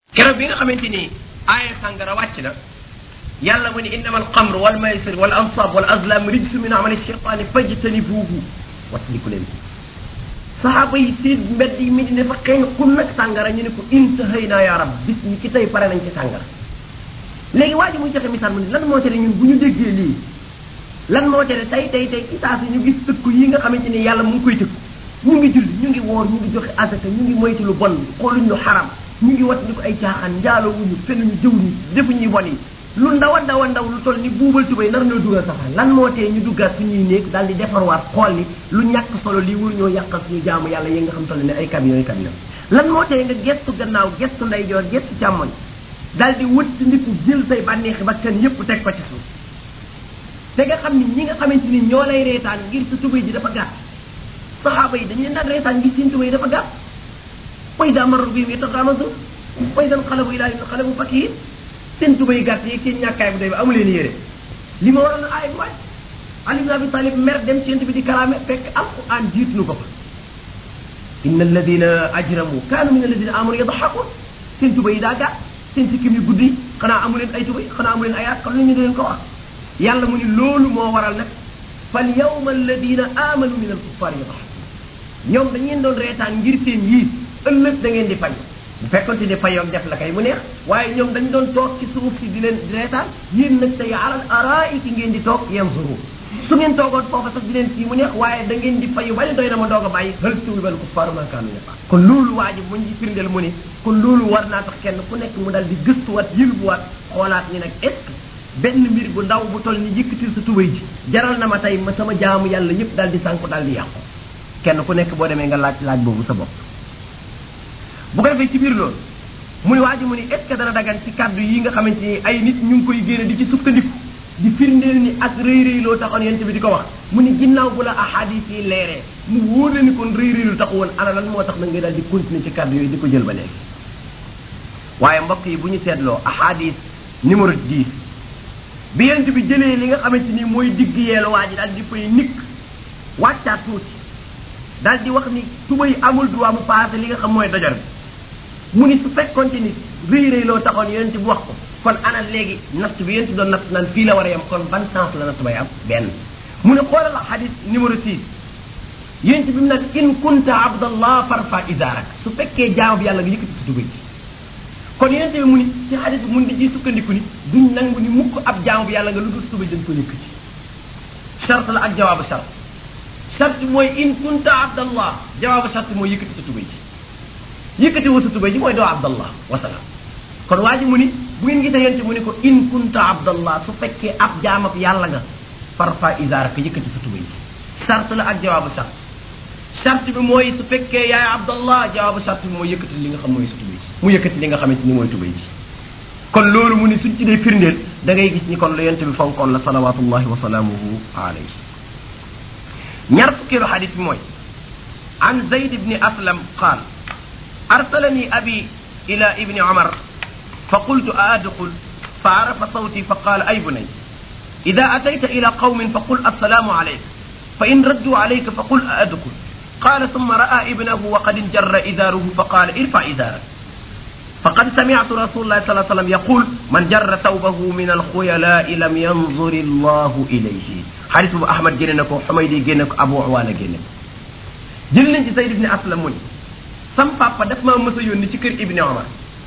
keroog bi nga xamante ni aaya sàngara wàcc na yàlla mu ni innama alxamr wal maysir wal ansab wal azlam rijsu min amali cheytaani fajtanibuuhu wattandiku leen saxaaba yi seen mbedd yi mi di ne fa xeeñ xun nag sàngara ñu ne ko intahayna ya rab bis ñi ci tey pare nañ ci sàngara léegi waa ji muy joxe misaal mu ne lan moo tere ñun bu ñu déggee lii lan moo tere tey tey tey ci saa si ñu gis tëkku yi nga xamante ni yàlla mu ngi koy tëkku ñu ngi julli ñu ngi woor ñu ngi joxe asaka ñu ngi moytu lu bon xooluñ lu xaram ñu ngi wat ni ko ay caaxaan njaaloo wuñu fenuñu jëw ñu defuñuy bon yi lu ndaw a ndaw a ndaw lu toll ni buubal tubay nar ñoo dugal safara lan moo tee ñu duggaat suñuy néeg daal di defarwaat xool ni lu ñàkk solo lii wur ñoo yàqal suñu jaamu yàlla yi nga xam toll ne ay camion yi camion lan moo tee nga gestu gannaaw gestu ndeyjoor gestu càmmoñ daal di wëtt ndiku jël say bànneexi bakkan yépp teg ko ci suuf te nga xam ni ñi nga xamante ni ñoo lay reetaan ngir sa tubay ji dafa gàtt saxaaba yi dañu leen daan reetaan ngir seen tubay dafa gàtt way daa marar bi yataxaamasu way dan xalabu ilaa xalabu fakiir seen tubay gàtt yi seen ñàkkaay bu doy bi amu leen yére li ma waroon aay bi wàcc Ali ibn Abi Talib mer dem ci bi di kalaame fekk alquran jiit nu ko fa inna alladina ajramu kaanu min alladina amanu yadxakun seen tubay yi daa gàtt seen sikkim yu guddi xanaa amu leen ay tubay xanaa amu leen ay at kon lu ñu di leen ko wax yàlla mu ni loolu moo waral nag fal yawma alladina amanu min alkuffar yadxakun ñoom dañ leen doon reetaan ngir seen yii ëllëg da ngeen di fay bu fekkonte ne fayoog def la kay mu neex waaye ñoom dañ doon toog ci suuf si di leen di reetaan yéen nag tey alal araiki ngeen di toog yanzuru su ngeen toogoon foofa sax di leen fii mu neex waaye da ngeen di fayu ba ne doy na ma doog a bàyyi hal tuwibal kuffaaru ma kaanu yafa kon loolu waa ji muñ ci firndeel mu ni kon loolu war naa tax kenn ku nekk mu dal di gëstuwaat yëlbuwaat xoolaat ni nag est ce que benn mbir bu ndaw bu toll ni yëkkatil sa tubay ji jaral na ma tey ma sama jaamu yàlla yëpp daal di sànku daal di yàqu kenn ku nekk boo demee nga laaj laaj boobu sa bopp bu ko defee ci biir loolu mu ni waa ji mu ni est ce que dana dagan ci kàddu yi nga xamante ni ay nit ñu ngi koy génne di ci sukkandiku di firndeel ni ak rëy rëy loo taxoon yent bi di ko wax mu ni ginnaaw bu la ahadis yi leeree mu wóor la ni kon rëy rëy lu tax woon ana lan moo tax na nga daal di continuer ci kàddu yooyu di ko jël ba léegi waaye mbokk yi bu ñu seetloo ahadis numéro 10 bi yent bi jëlee li nga xamante ni mooy digg yeelu waa ji daal di fay nikk wàccaat tuuti daal di wax ni tubay amul droit mu passé li nga xam mooy dojor bi mu ni su fekkonte ni rëy rëy loo taxoon yonent bi wax ko kon ana léegi natt bi yonent doon natt naan fii la war a yem kon ban sens la natt bay am benn mu ne xoolal xadis numéro 6 yonent bi mu naan in kunta abdallah farfa izaarak su fekkee jaam bi yàlla nga yëkkati sa tubay ji kon yonent bi mu ni ci xadis bi mun di ciy sukkandiku ni duñ nangu ni mukk ab jaam bi yàlla nga lu dul tubay dañ ko yëkkati chart la ak jawaabu chart chart mooy in kunta abdallah jawaabu chart mooy yëkkati sa tubay ji yëkkati wu sa tubay ji mooy doo abdallah wasalaam kon waa ji mu ni bu ngeen gisee yonte mu ni ko in kunta abdallah su fekkee ab jaamab yàlla nga farfa isaar ka yëkkati sa tubay ji chart la ak jawaabu chart chart bi mooy su fekkee yaay abdallah jawaabu chart bi mooy yëkkati li nga xam mooy sa tubay ji mu yëkkati li nga xamante ni mooy tubay ji kon loolu mu ni suñ ci dee firndeel da ngay gis ni kon lu yonte bi fonkoon la salawatullahi wa salaamuhu alayhi ñaar fukkeelu xadis bi mooy an zayd ibni aslam qaal arsalani abi ila ibni omar fa qultu a adxul fa arafa sawti fa qaala ay bunay ida atayta ila qawmin fa qul assalaamu alayk fa in raddu alayka fa qul a adxul qaala summa ra'a ibnahu wa qad injarra idaaruhu fa qaala irfa idaarak فقد سمعت رسول الله صلى الله عليه وسلم يقول من جر ثوبه من الخيلاء لم ينظر الله إليه حديث أبو أحمد جننك وحميدي جننك أبو عوانة جننك جلن ci Zayd ibn Aslam mu ni sam papa daf maa mës a yónni ci kër Ibn Omar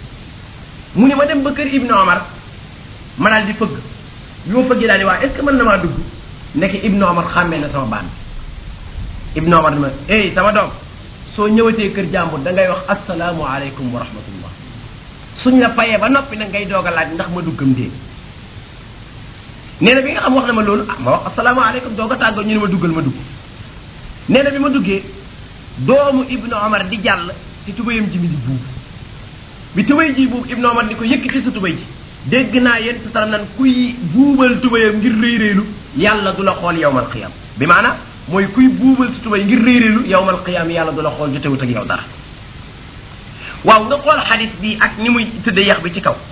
mu ni ma dem ba kër Ibn Omar ma daal di fëgg bi ma fëggee daal di waa est ce que mën na maa dugg nekk Ibn Omar xàmmee na sama baan Ibn Omar dama ey sama doom soo ñëwatee kër jàmbur da ngay wax asalaamu aleykum wa rahmatullah suñ la fayee ba noppi nag ngay doog a laaj ndax ma duggam dee nee na bi nga xam wax na ma loolu ah ma wax asalaamaaleykum doog a tàggoo ñu ne ma duggal ma dugg nee na bi ma duggee doomu ibnu omar di jàll ci tubayam ji mi di buubu bi tubay ji buubu ibnu omar ni ko yëkkati sa tubay ji dégg naa yéen sa salam nan kuy buubal tubayam ngir rëy rëylu yàlla du la xool yowmal qiyam bi maanaam mooy kuy buubal sa tubay ngir rëy rëylu yowmal qiyam yàlla du la xool jotewut ak yow dara waaw nga xool xadis bi ak ni muy tëdde yax bi ci kaw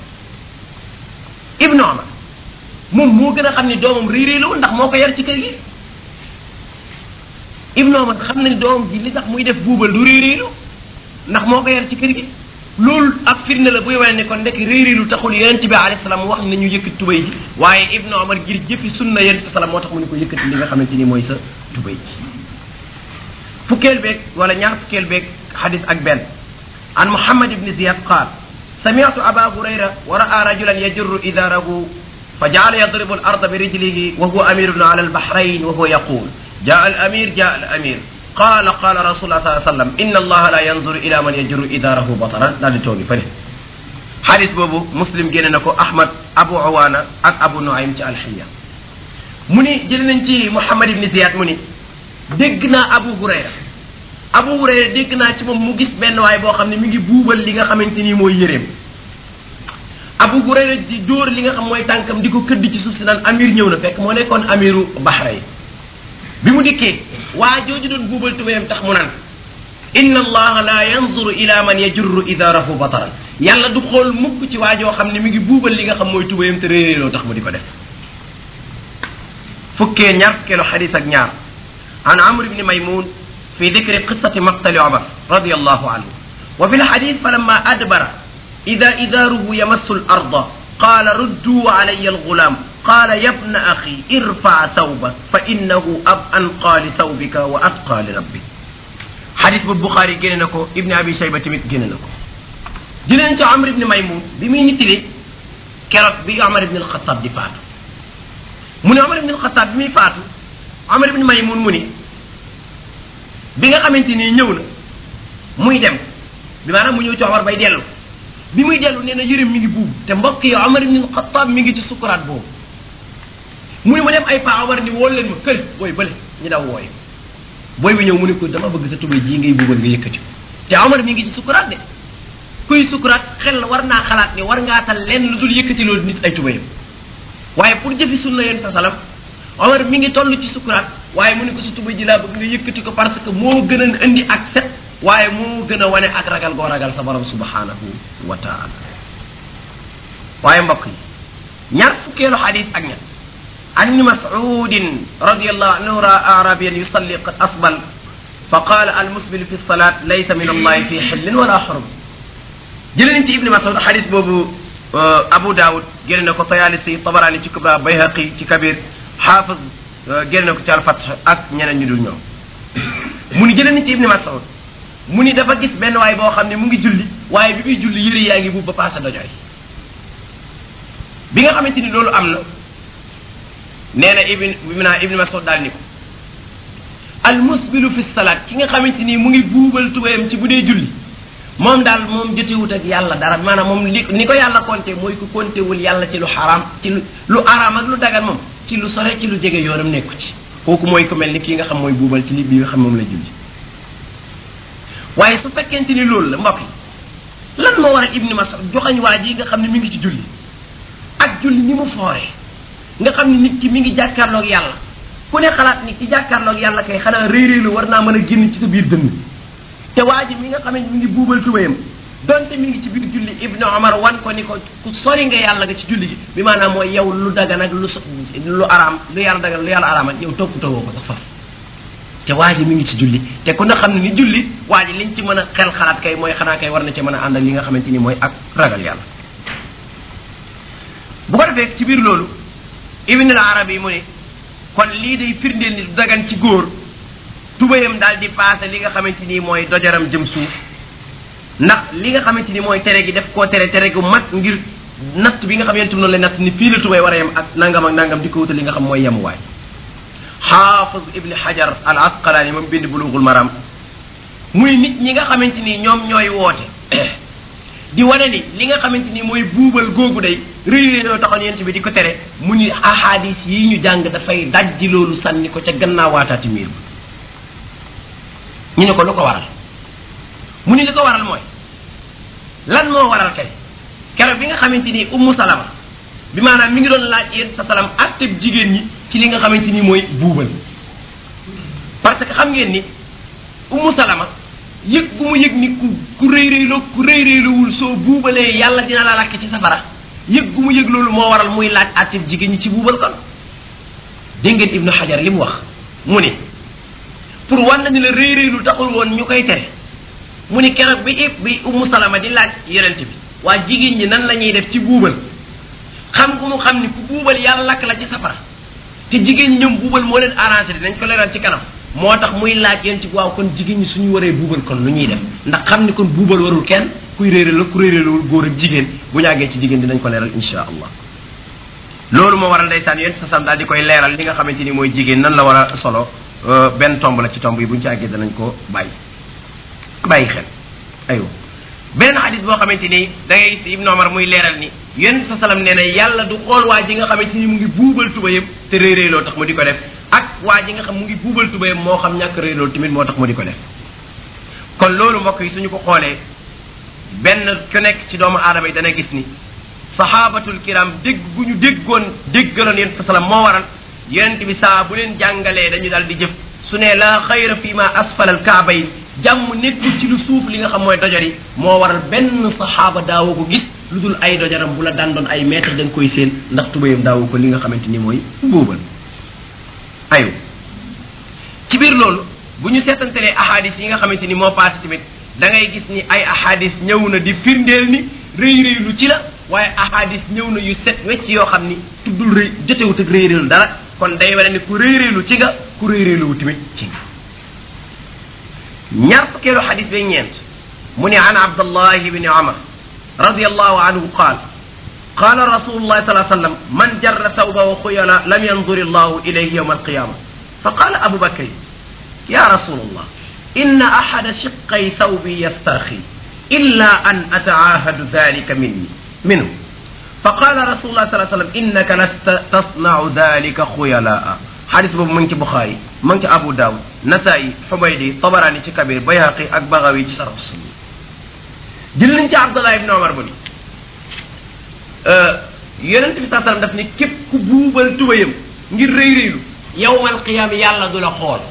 ibnu omar moom moo gën a xam ni doomam réeréelu ndax moo ko yar ci kër gi ibnu omar xam na ni doomam ji li tax muy def buubal du réeréelu ndax moo ko yar ci kër gi loolu ak firnde la buy wane ne kon ndekk réeréelu taxul yonent bi alayhi salaam wax ne ñu yëkkati tubay ji waaye ibnu omar ngir jëfi sunna yonent bi salaam moo tax mu ne ko yëkkati li nga xamante ni mooy sa tubay ji fukkeel beeg wala ñaar fukkeel beeg xadis ak benn an muhammad ibni ziyad qaal سمعت أبا هريرة ورأى رجلا يجر إذاره فجعل يضرب الأرض برجله وهو أمير على البحرين وهو يقول جاء الأمير جاء الأمير قال قال رسول الله صلى الله عليه وسلم إن الله لا ينظر إلى من يجر إذاره بطرا لا توقي فله حديث بوبو مسلم جننكو أحمد أبو عوانة أك أبو نعيم الحية مني جننتي محمد بن زياد مني دقنا أبو هريرة Abu Hurayra dégg naa ci moom mu gis benn waay boo xam ne mi ngi buubal li nga xamante ni mooy yëreem Abu Hurayra di dóor li nga xam mooy tànkam di ko këdd ci suuf si naan amir ñëw na fekk moo nekkoon amiru Bahrayn bi mu dikkee waa jooju doon buubal tubéyam tax mu naan inna allaha la yanzuru ila man yajurru idarahu bataran yàlla du xool mukk ci waa joo xam ne mi ngi buubal li nga xam mooy tubéyam te réeréeloo tax mu di ko def fukkee ñaar fukkeelu xadis ak ñaar an amr ibni maymun في ذكر قصة مقتل عمر رضي الله عنه وفي الحديث فلما أدبر إذا إذاره يمس الأرض قال ردوا علي الغلام قال يا ابن أخي ارفع ثوبك فإنه أب أنقى لثوبك وأتقى لربك حديث البخاري جننكو ابن أبي شيبة تمت جننكو جننت عمر بن ميمون بمين نتلي كرب بي عمر بن الخطاب دي فاتو من عمر بن الخطاب بمي فاتو عمر بن ميمون مني bi nga xamante ni ñëw na muy dem bi maanaam mu ñëw ci Omar bay dellu bi muy dellu nee na yërëm mi ngi buub te mbokk yi Omar ibn Xattaab mi ngi ci sukuraat boobu mu ne ma dem ay pa Omar ni wool leen ma kër booy bële ñu daw wooye booy bi ñëw mu ne ko dama bëgg sa tubay ji ngay buubal nga yëkkati ko te Omar mi ngi ci sukuraat de kuy sukuraat xel war naa xalaat ni war ngaa tal leen lu dul yëkkati loolu nit ay tubayam waaye pour jëfi sunna yéen sa salam Omar mi ngi toll ci sukuraat waaye mu ne ko sa tubay ji laa bëgg nga yëkkati ko parce que moo gën a indi ak set waaye moo gën a wane ak ragal goo ragal sa borom subhanahu wa taala waaye mbokk yi ñaar fukkeelu xadis ak ñett an ibni masudin radiallahu anhu ra arabiyan yusalli qad asbal fa qala almusbil fi salat laysa min allahi fi xillin wala xurum jële nañ ci ibni masud xadis boobu abu daawud génne na ko tayalisi tabarani ci kubra bayhaqi ci kabir xaafis génne na ko ci alfat ak ñeneen ñu dul ñoom mu ni jëlee ni ci ibni mas'ud mu ni dafa gis benn waay boo xam ne mu ngi julli waaye bi muy julli yëre yaa ngi buub ba paase dojoy bi nga xamante ni loolu am na nee na ibn bi naa ibni mas'ud daal ni ko al musbilu fi salaat ki nga xamante ni mu ngi buubal tubayam ci bu dee julli moom daal moom jotewut ak yàlla dara maanaam moom li ni ko yàlla compté mooy ku compté wul yàlla ci lu xaraam ci lu lu araam ak lu dagan moom ci lu sore ci lu jege yoonam nekku ci kooku mooy ku mel ni kii nga xam mooy buubal ci li bi nga xam moom la julli waaye su fekkente ni loolu la mbokk yi lan moo war a ibni mas'ud joxañ waa ji nga xam ne mi ngi ci julli ak julli ni mu foore nga xam ne nit ki mi ngi jàkkaarloog yàlla ku ne xalaat ni ci jàkkaarloog yàlla kay xanaa réeréelu war naa mën a génn ci sa biir dënn te waa ji mi nga xam ne mi ngi buubal tubayam donte mi ngi ci biir julli ibnu omar wan ko ni ko ku sori nga yàlla nga ci julli gi bi maanaam mooy yow lu dagan ak lu lu araam lu yàlla dagan lu yàlla araam ak yow toppatoo ko sax faf te waa ji mi ngi ci julli te ku ne xam ne ni julli waa ji liñ ci mën a xel xalaat kay mooy xanaa kay war na ci mën a ànd ak li nga xamante ni mooy ak ragal yàlla bu ko defee ci biir loolu ibn al arabi mu ne kon lii day firndeel ni dagan ci góor tubayam daal di paase li nga xamante ni mooy dojaram jëm suuf ndax li nga xamante ni mooy tere gi def koo tere tere gu mat ngir natt bi nga xam yentum noonu la natt ni fii la tubay war a yem ak nangam ak nangam di ko wutal li nga xam mooy yemuwaay xaafis ibni hajar al asqalaani moom bind bulughul maram muy nit ñi nga xamante ni ñoom ñooy woote di wane ni li nga xamante ni mooy buubal googu day réy réy taxoon yent bi di ko tere mu ni ahadis yi ñu jàng dafay dajji loolu sànni ko ca gannaaw waataati miir bi ñu ne ko lu ko waral mu ni li ko waral mooy lan moo waral kay keroog bi nga xamante ni ummu salama bi maanaam mi ngi doon laaj yéen sa salam atteb jigéen ñi ci li nga xamante ni mooy buubal parce que xam ngeen ni ummu salama yëg gu mu yëg ni ku ku rëy rëyloo ku rëy rëyluwul soo buubalee yàlla dina la lakk ci safara yëg gu mu yëg loolu moo waral muy laaj atteb jigéen ñi ci buubal kon dégg ngeen ibnu xajar li mu wax mu ne pour wan na ni la rëy rëylu taxul woon ñu koy tere mu ni keroog bi ib bi ummu salama di laaj yonent bi waa jigéen ñi nan la ñuy def ci buubal xam gu mu xam ni ku buubal yàlla lakk la ci safara te jigéen ñi ñoom buubal moo leen arrangé dinañ ko leeral ci kanam moo tax muy laaj yéen ci waaw kon jigéen ñi suñu waree buubal kon lu ñuy def ndax xam ni kon buubal warul kenn kuy réeré la ku réerélawul góor ak jigéen bu ñu àggee ci jigéen dinañ ko leeral insha allah loolu moo waral ndeysaan yéen sa sam daal di koy leeral li nga xamante ni mooy jigéen nan la war a solo benn tomb la ci tomb yi bu ñu ci àggee danañ ko bàyyi bàyyi xel aywa beneen xadis boo xamante ni da ngay gis Ibn Omar muy leeral ni yéen sa salam nee na yàlla du xool waa ji nga xamante ni mu ngi buubal tubayam te réeréeloo tax mu di ko def ak waa ji nga xam mu ngi buubal tubayam moo xam ñàkk réeréeloo tamit moo tax mu di ko def kon loolu mbokk yi suñu ko xoolee benn ku nekk ci doomu aadama yi dana gis ni sahabatul kiram dégg gu ñu déggoon déggaloon yéen sa salam moo waral yonent bi saa bu leen jàngalee dañu daal di jëf su ne la xayra fi ma asfalal kaaba yi jàmm nekkul ci lu suuf li nga xam mooy dojor yi moo waral benn saxaaba daawu ko gis lu dul ay dojaram bu la daan doon ay mètre da nga koy seen ndax tubayam daawu ko li nga xamante ni mooy buubal ayu ci biir loolu bu ñu seetantelee ahadis yi nga xamante ni moo passé tamit da ngay gis ni ay ahadis ñëw na di firndeel ni rëy rëy lu ci la waaye ahadis ñëw na yu set wecc yoo xam ni tuddul rëy jotewut ak rëy rëylu dara kon day wane ni ku rëy rëylu ci nga ku rëy rëylu tamit ci nga ñaar fukkeelu xadis bay ñeent mu ne an abdallahi bni omar radi allahu anhu qaal qala rasulullahi sal sallam man jarra thawbahu khuyala lam yanzur allahu ilayhi yawma alqiyama فقال أبو بكر يا رسول الله إن أحد شقي ثوبي يسترخي إلا أن أتعاهد ذلك مني منه فقال رسول الله صلى الله عليه وسلم إنك لست تصنع ذلك خيلاء حديث بابو منك بخاري منك أبو داود نسائي حميدي طبراني كبير بيهقي أكبغوي شرف السنة jël nañ ci abdullah ibn omar mu ni yonent bi saa sallam daf ni képp ku buubal tubayam ngir rëy rëylu yowmal qiyam yàlla du la xool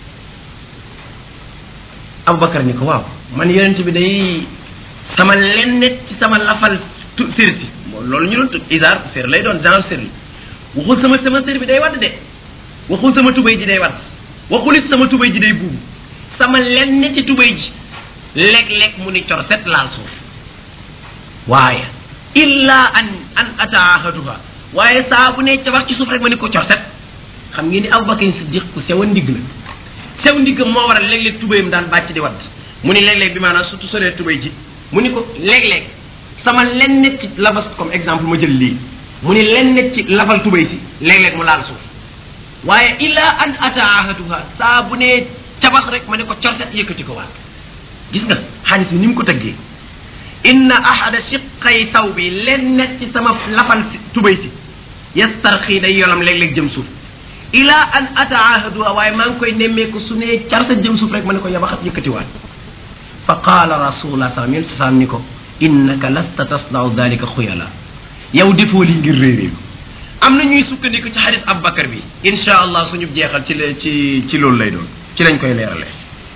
abubakar ni ko waaw man yonent bi day sama lennet ci sama lafal tu sér si loolu ñu doon tudd isaar sér lay doon genre sér yi waxul sama sama sér bi day wadd de waxul sama tubay ji day wadd waxul it sama tubay ji day buubu sama lennet ci tubay ji léeg-léeg mu ni cor set laal suuf waaye illa an an ataahaduha waaye saa bu ne ca wax ci suuf rek ma ni ko cor set xam ngeen ni abubakar siddiq ku sew a ndigg la sew ndiggam moo waral léeg-léeg tubayam daan bàcc di wadd mu ni léeg-léeg bi maanaam surtout soree tubay ji mu ni ko léeg-léeg sama lennet ci lafas comme exemple ma jël lii mu ni lennet ci lafal tubay si léeg-léeg mu laal suuf waaye illa an ataahaduha saa bu ne cabax rek ma ne ko cor set yëkkati ko waat gis nga xaalis bi ni mu ko tëggee inna ahada shiqay taw bi len net ci sama lafal tubay si yastarxii day yolam léeg-léeg jëm suuf ila an ataahaduha waaye maa ngi koy nemmeeku su ne carta jëm suuf rek ma ne ko yabaxat yëkkatiwaat fa qaala rasulullah sallam yéen sa ni ko innaka lasta tasnau dalika xuyala yow defoo li ngir réeréelu am na ñuy sukkandiku ci xadis abubakar bi insha allah suñu jeexal ci ci ci loolu lay doon ci lañ koy leeralee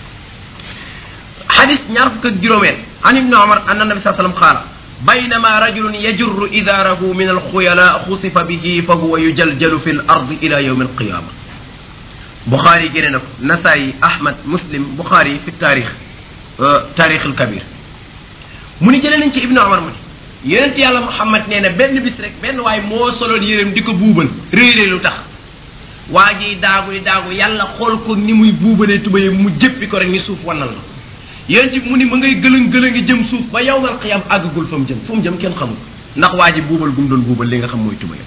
حديث نعرف كجرومين عن ابن عمر أن النبي صلى الله عليه وسلم قال بينما رجل يجر إزاره من الخيلاء خسف به فهو يجلجل في الأرض إلى يوم القيامة بخاري جننك نسائي أحمد مسلم بخاري في التاريخ آه تاريخ الكبير من جلن انت ابن عمر من يونت يالا محمد نينا بن بس رek ben way mo solo yérem diko boubal réeré lu tax waji daagu daagu yalla xol ko ni muy boubalé tubaye mu jëppi ko rek ni suuf wanal na yéen ci mu ni ma ngay gëlëng gëlëngi jëm suuf ba yowmal qiyam àggagul fa mu jëm fu mu jëm kenn xamul ndax waa ji buubal gum doon buubal li nga xam mooy tubayam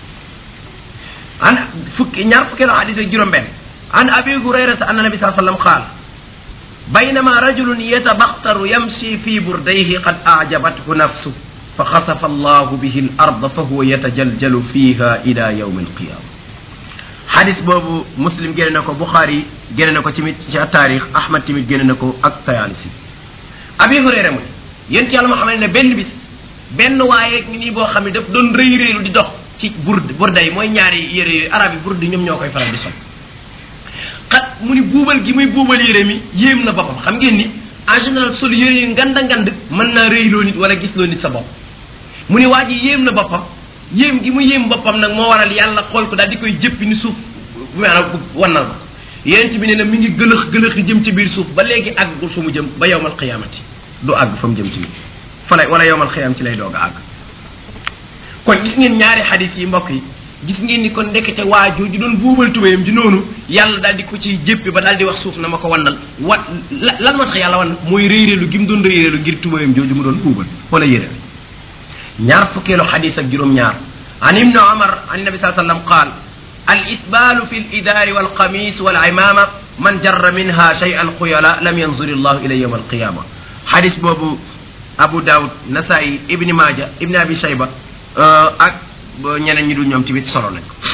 an fukki ñaar fukkeelu hadis ak juróom benn an abi hurayrata anna nabi saa sallam qaal بينما رجل يتبختر يمشي في برديه قد أعجبته نفسه فخسف الله به الأرض فهو يتجلجل فيها إلى يوم القيامة حديث بابو مسلم جينا نكو بخاري جينا نكو تيميت ci التاريخ احمد تيميت جينا نكو ak tayalisi abi hurayra mu yent yalla ma xamne benn bis benn waaye ni boo xam ne daf doon rëy rëylu di dox ci burd burday mooy ñaari yére yooyu arab yi burd ñoom ñoo koy faral di sol xat mu ni buubal gi muy buubal yére mi yéem na boppam xam ngeen ni en général sol yére yu nganda ngand mën naa rëyloo nit wala gis loo nit sa bopp mu ni waa ji yéem na boppam yéem gi mu yéem boppam nag moo waral yàlla xool ko daal di koy jëppi ni suuf maanaam wannal ko yonent bi nee na mi ngi gëlëx gëlëx jëm ci biir suuf ba léegi àggul fa mu jëm ba yowmal qiyaamati du àgg fa mu jëm tamit fa lay wala yowmal qiyaam ci lay doog a àgg kon gis ngeen ñaari xadis yi mbokk yi gis ngeen ni kon ndekete waa jooju doon buubal tubéyam di noonu yàlla daal di ko ci jéppi ba daal di wax suuf na ma ko wannal wa lan moo tax yàlla wan mooy réeréelu gi mu doon réeréelu ngir tubéyam jooju mu doon buubal wala yére ñaar fukkeelu xadis ak juróom-ñaar an ibnu omar an nabi saa sallam qaal al isbaalu fi l idaari wal qamis wal imama man jarra minha shay'an xuyala lam yanzur illahu ilay yawm alqiyama xadis boobu abu daawud nasaayi ibni maaja ibni abi shayba ak ñeneen ñi dul ñoom ci biir solo nañ ko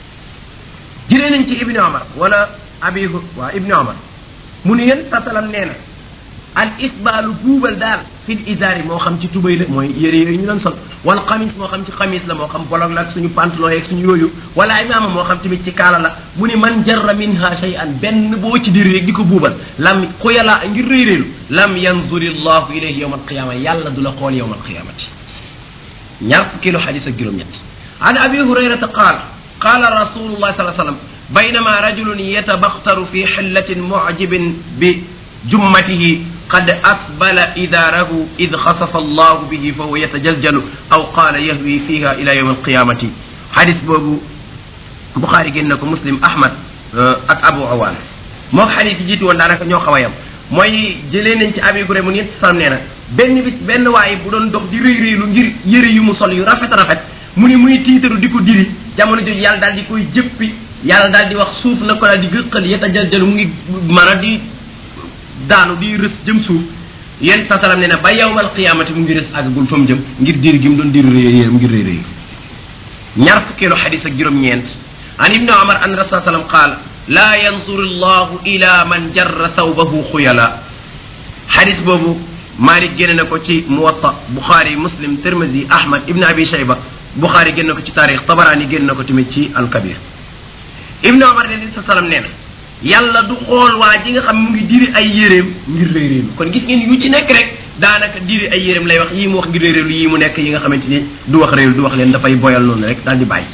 jëlee nañ ci ibni omar wala abi waa ibni omar mu ne yéen sa salam nee na al isbaalu buubal daal fil isaari moo xam ci tubay la mooy yére yooyu ñu doon sol wala xamis moo xam ci xamis la moo xam bolog la ak suñu pantalon yeeg suñu yooyu wala imaama moo xam tamit ci kaala la mu ne man jarra minha shay'an benn boo ci diri rek di ko buubal lam xuyala ngir réyréelu lam yanzuri llahu ilayhi yawma alqiyama yàlla du la xool yawma alqiyamati ñaar fukkeelu xadis ak juróom-ñett an abi hurayrata qaal qaala rasulullah sallallahu alayhi wasallam baynama rajulun yatabaxtaru fi xillatin mucjibin bi jummatihi qad asbala idaarahu id xasafa allahu bihi fa huwa yatajaljalu aw qaala yahwi fiha ila yawm alqiyamati xadis boobu buxaari génn na ko muslim ahmad ak abu awaan moog xadis yi jiitu woon daanaka ñoo xaw a yam mooy jëlee nañ ci abi guré mu ñett sam nee na benn bis benn waaye bu doon dox di rëy rëylu ngir yëre yu mu sol yu rafet rafet mu ni muy tiitaru di ko diri jamono jooju yàlla daal di koy jëppi yàlla daal di wax suuf na ko daal di gëqal yeta jaljalu mu ngi maanaam di daanu di rës jëm suuf yéen sa salam nee na ba yawmal qiyaamati mu ngi rës àggagul fa mu jëm ngir diri gi mu doon diri rëy yére mu ngir rëy rëy ñaar fukkeelu xadis ak juróom-ñeent an ibni omar an rasul sallam qaal laa yanzuru llahu ila man jarra thawbahu xuyala xadis boobu Malik génne na ko ci Muwatta Bukhari Muslim Tirmidhi Ahmad Ibn Abi Shayba Bukhari génne ko ci taarix Tabarani génne ko tamit ci Al-Kabir Ibn Omar ne sa salam nee na yàlla du xool waa ji nga xam mu ngi diri ay yéreem ngir réeréelu kon gis ngeen yu ci nekk rek daanaka diri ay yéreem lay wax yii mu wax ngir réeréelu yii mu nekk yi nga xamante ni du wax réeru du wax leen dafay boyal noonu rek daal di bàyyi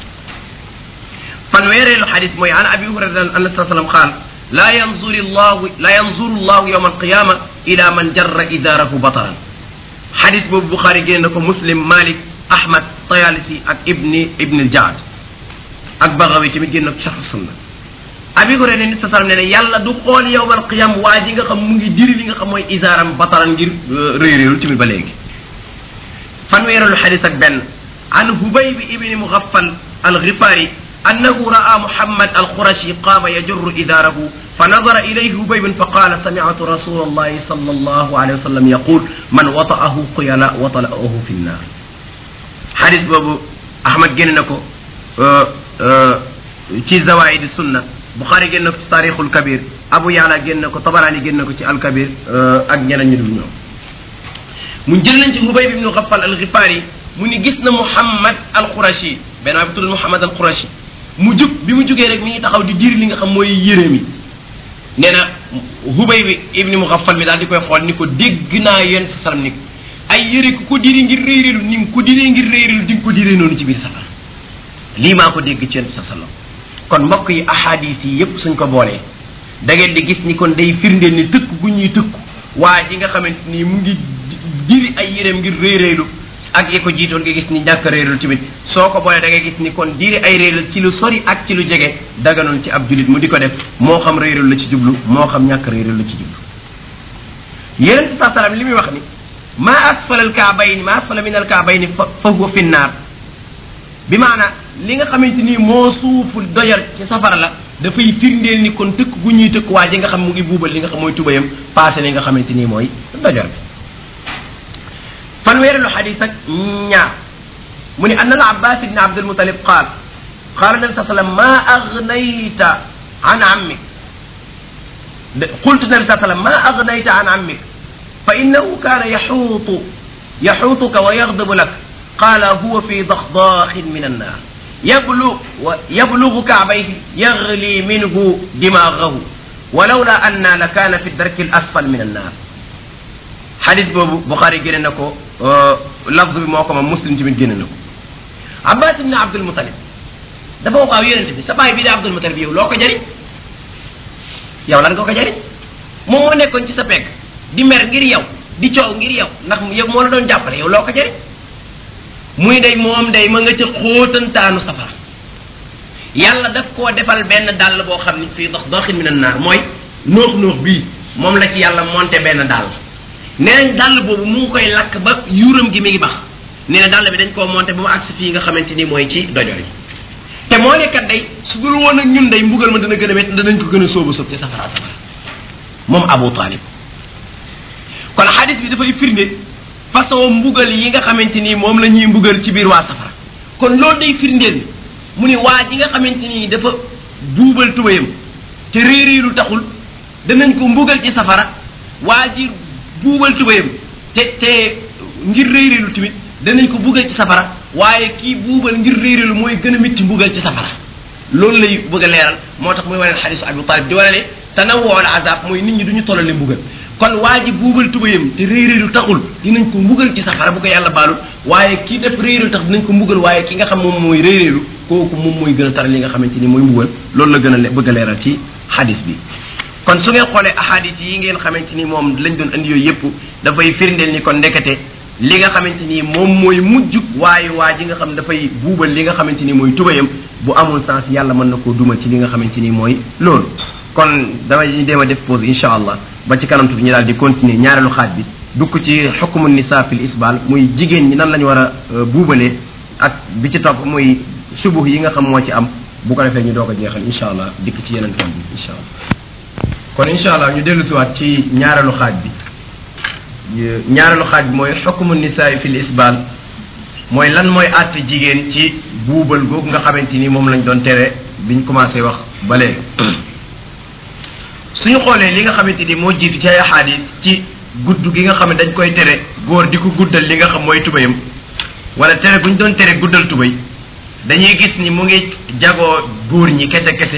fanweereelu xadis mooy an abi hurayrata an sa salam qaal la yanzuru llahu la yanzuru llahu yawma alqiyama ila man jarra idaarahu bataran xadis boobu buxaari génne na ko muslim malik ahmad tayalisi ak ibni ibni aljaad ak bagawi tamit génn na ko charh sunna abi hurayra nit sa salam ne ne yàlla du xool yawma alqiyam waa ji nga xam mu ngi diri li nga xam mooy isaaram bataran ngir réy réylu tamit ba léegi fanweereelu xadis ak benn an hubayb ibni mugaffal alghifari أنه رأى محمد القرشي قام يجر إداره فنظر إليه هبيب فقال سمعت رسول الله صلى الله عليه وسلم يقول من وطأه قيلا وطلأه في النار حديث بابو أحمد جننكو ci zawaid sunna bukhari génn ko ci taarixul kabir abu yàlla génn ko tabarani génn ko ci alkabir ak ñeneen ñu dul ñoom mu jël nañ ci hubay ibnu xafal alxifaari mu ni gis na muhammad alqurashi benn waay bu tudd muhammad alqurashi mu jug bi mu jugee rek mi ngi taxaw di diir li nga xam mooy yére mi nee na hubay bi ibni muxaffal mi daal di koy xool ni ko dégg naa yéen sa salam ni ko ay yére ku ko diri ngir réyrélu ni nga ko diree ngir réyrélu di nga ko diree noonu ci biir safara lii maa ko dégg ci yéen sa salam kon mbokk yi ahadis yi yépp suñ ko boolee da ngeen di gis ni kon day firndeel ni tëkk gu ñuy tëkku waa ji nga xamante ni mu ngi diri ay yéreem ngir réyréelu ak yi ko jiitoon nga gis ni ñàkk réeral tamit soo ko boolee da ngay gis ni kon diiri ay réeral ci lu sori ak ci lu jege daganoon ci ab julit mu di ko def moo xam réeral la ci jublu moo xam ñàkk réeral la ci jublu yeneen sa salam li muy wax ni ma asfala al kaabayni ma asfala min al kaabayni fa huwa fi naar bi maana li nga xamante ni moo suufu doyar ci safara la dafay firndeel ni kon tëkk gu ñuy tëkk waa ji nga xam mu ngi buubal li nga xam mooy tubayam passé li nga xamante ni mooy dojar bi fanweereelu xadis ak ñaar mu ni an al abbas ibne abdulmutalib qaal qaala nabi saa sallam ma agnayta an ammik qultu nabi saa sallam ma agnayta an ammik fa innahu kaana yaxuutu yaxuutuka wa yagdabu lak qaala huwa fi daxdaaxin min annaar yablu yablugu kaabayhi yagli minhu dimaagahu walawla anna la kaana fi darki al asfal min annaar xadis boobu Buxaari génne na ko lafz bi moo ko moom muslim tamit génne na ko Abbas ibn Abdul Mutalib dafa wax waaw yonente bi sa baay bi di Abdul Mutalib yow loo ko jëriñ yow lan nga ko jariñ moom moo nekkoon ci sa pegg di mer ngir yow di coow ngir yow ndax yow moo la doon jàppale yow loo ko jariñ muy day moom day ma nga ca xóotantaanu safara yàlla daf koo defal benn dàll boo xam ni fii dox doxin min an naar mooy noox noox bii moom la ci yàlla monté benn dàll nee nañ dàll boobu mu ngi koy lakk ba yuuram gi mi ngi bax nee na dàll bi dañ koo monté ba mu agsi fii nga xamante ni mooy ci dojor yi te moo ne kat day su dul woon ak ñun day mbugal ma dana gën a métti danañ ko gën a sóobu sóob ci safara safara moom Abu Talib kon xadis bi dafay firnde façon mbugal yi nga xamante ni moom la ñuy mbugal ci biir waa safara kon loolu day firndeel mu ni waa ji nga xamante ni dafa buubal tubayam te réeréelu taxul danañ ko mbugal ci safara waa ji buubal tubayam te te ngir réeréelu tamit danañ ko mbugal ci safara waaye kii buubal ngir réeréelu mooy gën a métti mbugal ci safara loolu lay bëgg a leeral moo tax muy wane xadisu Abu Talib di wane ne tanawwu al azab mooy nit ñi duñu tollale mbugal kon waa ji buubal tubayam te réeréelu taxul dinañ ko mbugal ci safara bu ko yàlla baalul waaye kii def réeréelu tax dinañ ko mbugal waaye ki nga xam moom mooy réeréelu kooku moom mooy gën a taral li nga xamante ni mooy mbugal loolu la gën a bëgg a leeral ci xadis bi kon su ngeen xoolee ahadis yi ngeen xamante ni moom lañ doon andi yooyu yëpp dafay firndeel ni kon ndekete li nga xamante ni moom mooy mujj waaye waa ji nga xam dafay buubal li nga xamante ni mooy tubayam bu amul sens yàlla mën na koo duma ci li nga xamante ni mooy loolu kon damay dem a def pause incha allah ba ci kanam tuuti ñu daal di continuer ñaareelu xaaj bi dugg ci xukmu nisa fil isbal muy jigéen ñi nan la ñu war a buubalee ak bi ci topp muy subuh yi nga xam moo ci am bu ko defee ñu doog a jeexal incha allah dikk ci yeneen tomb bi incha allah kon incha allah ñu dellu siwaat ci ñaareelu xaaj bi ñaareelu xaaj bi mooy xukmu nisaa fil isbal mooy lan mooy àtte jigéen ci buubal googu nga xamante ni moom lañ doon tere biñ commencé wax ba léegi suñu xoolee li nga xamante ni moo jiitu ci ay xadis ci gudd gi nga xam ne dañ koy tere góor di ko guddal li nga xam mooy tubayam wala tere bu ñu doon tere guddal tubay dañuy gis ni mu ngi jagoo góor ñi kese kese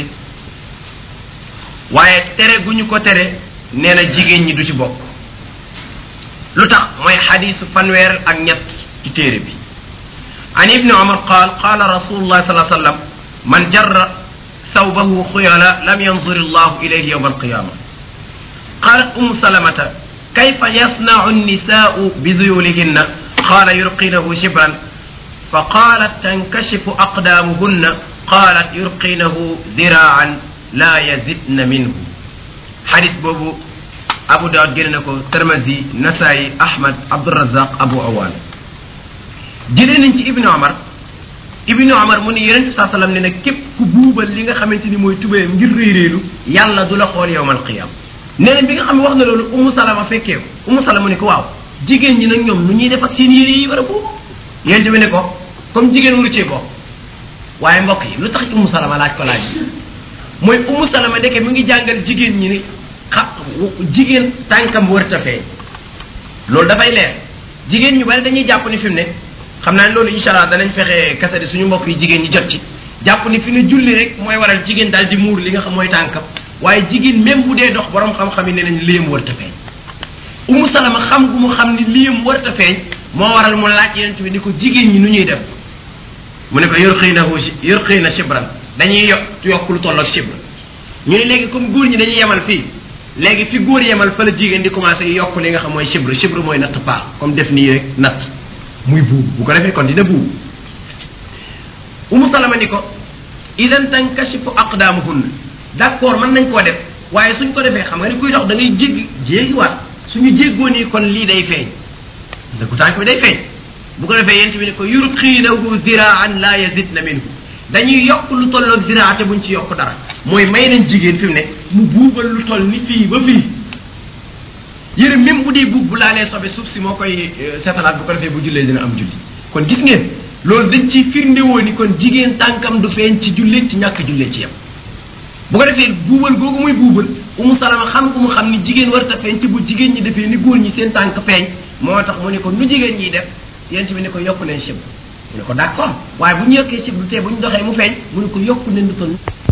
waaye tere gu ñu ko tere nee na jigéen ñi du ci bokk lu tax mooy xadisu fanweer ak ñett ci téere bi an ibni omar qaal qaala rasulullah sallallahu alayhi wasallam man jarra ثوبه خيلا لم ينظر الله إليه يوم القيامة قالت أم سلمة كيف يصنع النساء بذيولهن قال يرقينه شبرا فقالت تنكشف أقدامهن قالت يرقينه ذراعا لا يزدن منه حديث بوبو أبو داود جننكو ترمزي نسائي أحمد عبد الرزاق أبو أوان جنن ابن عمر ibnu omar mu ni yonente saa sallam ne nag képp ku buubal li nga xamante ni mooy tubéyam ngir réeréelu yàlla du la xool yowmal qiyam nee na bi nga xam ne wax na loolu umu salama fekkee ko umu salama ne ko waaw jigéen ñi nag ñoom nu ñuy def ak seen yére yi war a buubu yonente bi ne ko comme jigéen lu cee bokk waaye mbokk yi lu tax umu salama laaj ko laaj mooy umu salama ndeke mi ngi jàngal jigéen ñi ni xa jigéen tànkam wërta feeñ loolu dafay leer jigéen ñu bari dañuy jàpp ni fi mu ne xam naa ne loolu incha allah danañ fexe kasari suñu mbokk yi jigéen ñi jot ci jàpp ni fi ne julli rek mooy waral jigéen daal di muur li nga xam mooy tànkam waaye jigéen même bu dee dox borom xam-xam yi ne nañ liyam warta feeñ umu salama xam gu mu xam ni liyam warta feeñ moo waral mu laaj yeneen bi ni ko jigéen ñi nu ñuy def mu ne ko yor xëy na yor xëy na shibran dañuy yokk yokk lu toll ak shibran ñu ne léegi comme góor ñi dañuy yemal fii léegi fi góor yemal fa la jigéen di commencé yokk li nga xam mooy shibr shibr mooy natt paax comme def nii rek natt muy buubu bu ko defee kon dina buubu umu salama ni ko idan tankashifu aqdaamuhunna d' accord mën nañ koo def waaye suñ ko defee xam nga ni kuy dox da ngay jéggi jéggiwaat suñu jéggoo nii kon lii day feeñ dëggu tànk bi day feeñ bu ko defee yent bi ne ko yurqiinahu ziraan la yazidna minhu dañuy yokk lu tolloog ziraate buñ ci yokk dara mooy may nañ jigéen fi mu ne mu buubal lu toll ni fii ba fii yére même bu dee buub bu laalee sobe suuf si moo koy setalaat bu ko defee bu jullee dina am julli kon gis ngeen loolu dañ ci firnde woo ni kon jigéen tànkam du feeñ ci jullee ci ñàkk jullee ci yem bu ko defee buubal googu muy buubal umu salama xam ko mu xam ni jigéen warta feeñ ci bu jigéen ñi defee ni góor ñi seen tànk feeñ moo tax mu ne ko nu jigéen ñiy def yent bi ne ko yokk leen chib mu ne ko d' accord waaye bu ñu yokkee chib du tee bu ñu doxee mu feeñ mu ne ko yokk leen lu toll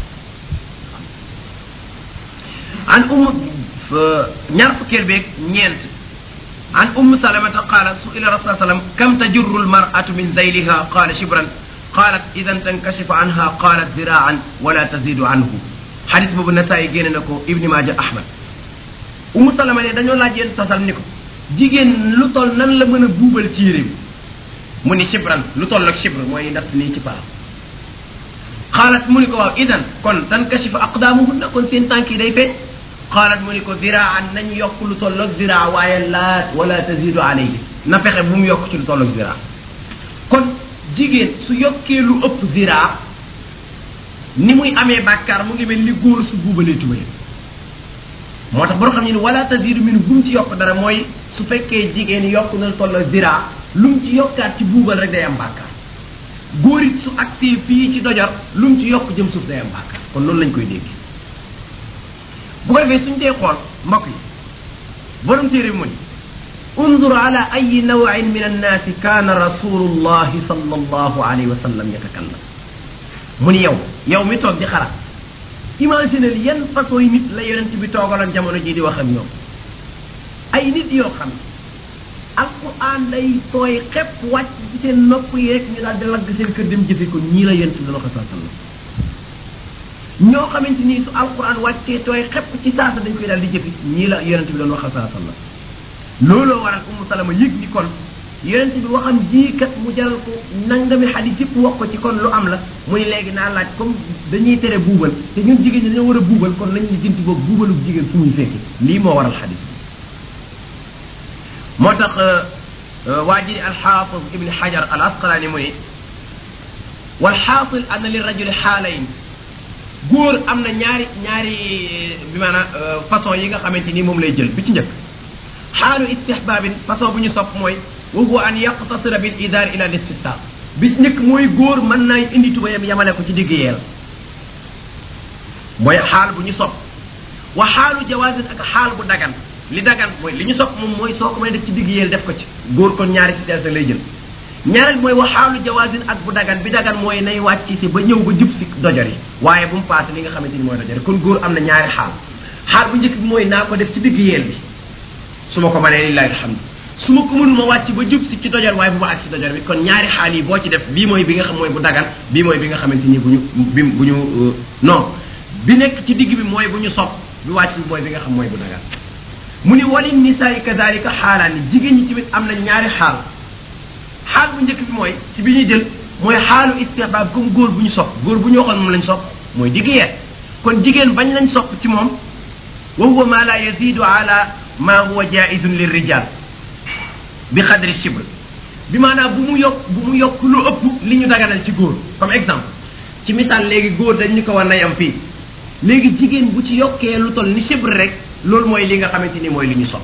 an umu ñaar fukkeel beeg ñeent an umm salamata qalat suila rasul sallam kam tajurru almar'atu min zayliha qala shibran qalat idan tankashifu anha qalat ziraan wala tazidu anhu xadis boobu Nasaayi génne na ko Ibni Maaja Ahmad Umu Salama ne dañoo laaj yéen sasal ni ko jigéen lu toll nan la mën a buubal ci yére bi mu ni shibran lu toll ak shibr mooy natt nii ci paa xaalat mu ni ko waaw idan kon tankashifu aqdaamuhunna kon seen tànk yi day feeñ xaalat mu ni ko ziraan nañ yokk lu toll ak ziraa waaye laa wala tazidu alayhi na fexe bu mu yokk ci lu toll ak ziraa kon jigéen su yokkee lu ëpp ziraa ni muy amee bàkkaar mu ngi mel ni góor su buubalee tubayam moo tax boo xam ne ni wala tazidu min bu mu ci yokk dara mooy su fekkee jigéen yokk na lu toll ak ziraa lu mu ci yokkaat ci buubal rek day am bàkkaar góor it su agsee fii ci dojor lu mu ci yokk jëm suuf day am bàkkaar kon loolu lañ koy dégg bu ko defee suñ dee xool mbokk yi borom téere bi mu ni undur ala ayi nawin min annaasi kaana rasulullahi sallallahu alayhi wa sallam yatakallam mu ni yow yow mi toog di xalaat imaginel yan façon yi nit la yonent bi toogaloon jamono ji di wax ak ñoom ay nit yoo xam alquran day tooy xepp wàcc ci seen nopp yi rek ñu daal di lagg seen kër dem jëfe ko ñii la yonent bi doon wax sallam ñoo xamante ni su alquran wàccee tooy xepp ci saasa dañ koy daal di jëfi ñii la yonent bi doon wax sallam looloo waral umu salama yëg ni kon yonent bi waxam ji kat mu jaral ko nangami xadis yëpp wax ko ci kon lu am la mu ni léegi naa laaj comme dañuy tere buubal te ñun jigéen ñi dañoo war a buubal kon nañ ñu jënti boog buubalu jigéen fu muy fekki lii moo waral xadis bi moo tax waa ji alxaafis ibni xajar al asqalaani mu ni walxaasil anna li rajuli xaalayn góor am na ñaari ñaari bi maanaam façon yi nga xamante ni moom lay jël bi ci njëkk xaalu istihbaabin façon bu ñu sopp mooy wa huwa an yaqtasira bil idaar ila listisaq bi ci njëkk mooy góor mën naa indi tubayam yamale ko ci digg yeel mooy xaal bu ñu sopp wa xaalu jawaasin ak xaal bu dagan li dagan mooy li ñu sopp moom mooy soo ko may def ci digg yeel def ko ci góor kon ñaari situation lay jël ñaareel mooy wa xaalu jawaasin ak bu dagan bi dagan mooy nay wàcc si ba ñëw ba jub si dojor yi waaye bu mu paase li nga xamante ni mooy dojor yi kon góor am na ñaari xaal xaal bu njëkk bi mooy naa ko def ci digg yeel bi su ma ko mënee lillahi alhamdu su ma ko mënul ma wàcc ba jub si ci dojor waaye bu ma ak si dojor bi kon ñaari xaal yi boo ci def bii mooy bi nga xam mooy bu dagan bii mooy bi nga xamante ni bu ñu bi bu ñu non bi nekk ci digg bi mooy bu ñu sopp bi wàcc bi mooy bi nga xam mooy bu dagan mu ni wali nisaai kadalika xaalaan ni jigéen ñi tamit am na ñaari xaal xaal bu njëkk bi mooy ci bi ñuy jël mooy xaalu istihbaab comme góor bu ñu sopp góor bu ñu waxoon moom lañ sopp mooy digg yeet kon jigéen bañ lañ sopp ci moom wa huwa ma la yazidu ala ma huwa jaizun lirrijal bi xadri shibr bi maanaam bu mu yokk bu mu yokk lu ëpp li ñu daganal ci góor comme exemple ci misaal léegi góor dañ ñu ko war na yam fii léegi jigéen bu ci yokkee lu toll ni shibr rek loolu mooy li nga xamante ni mooy li ñu sopp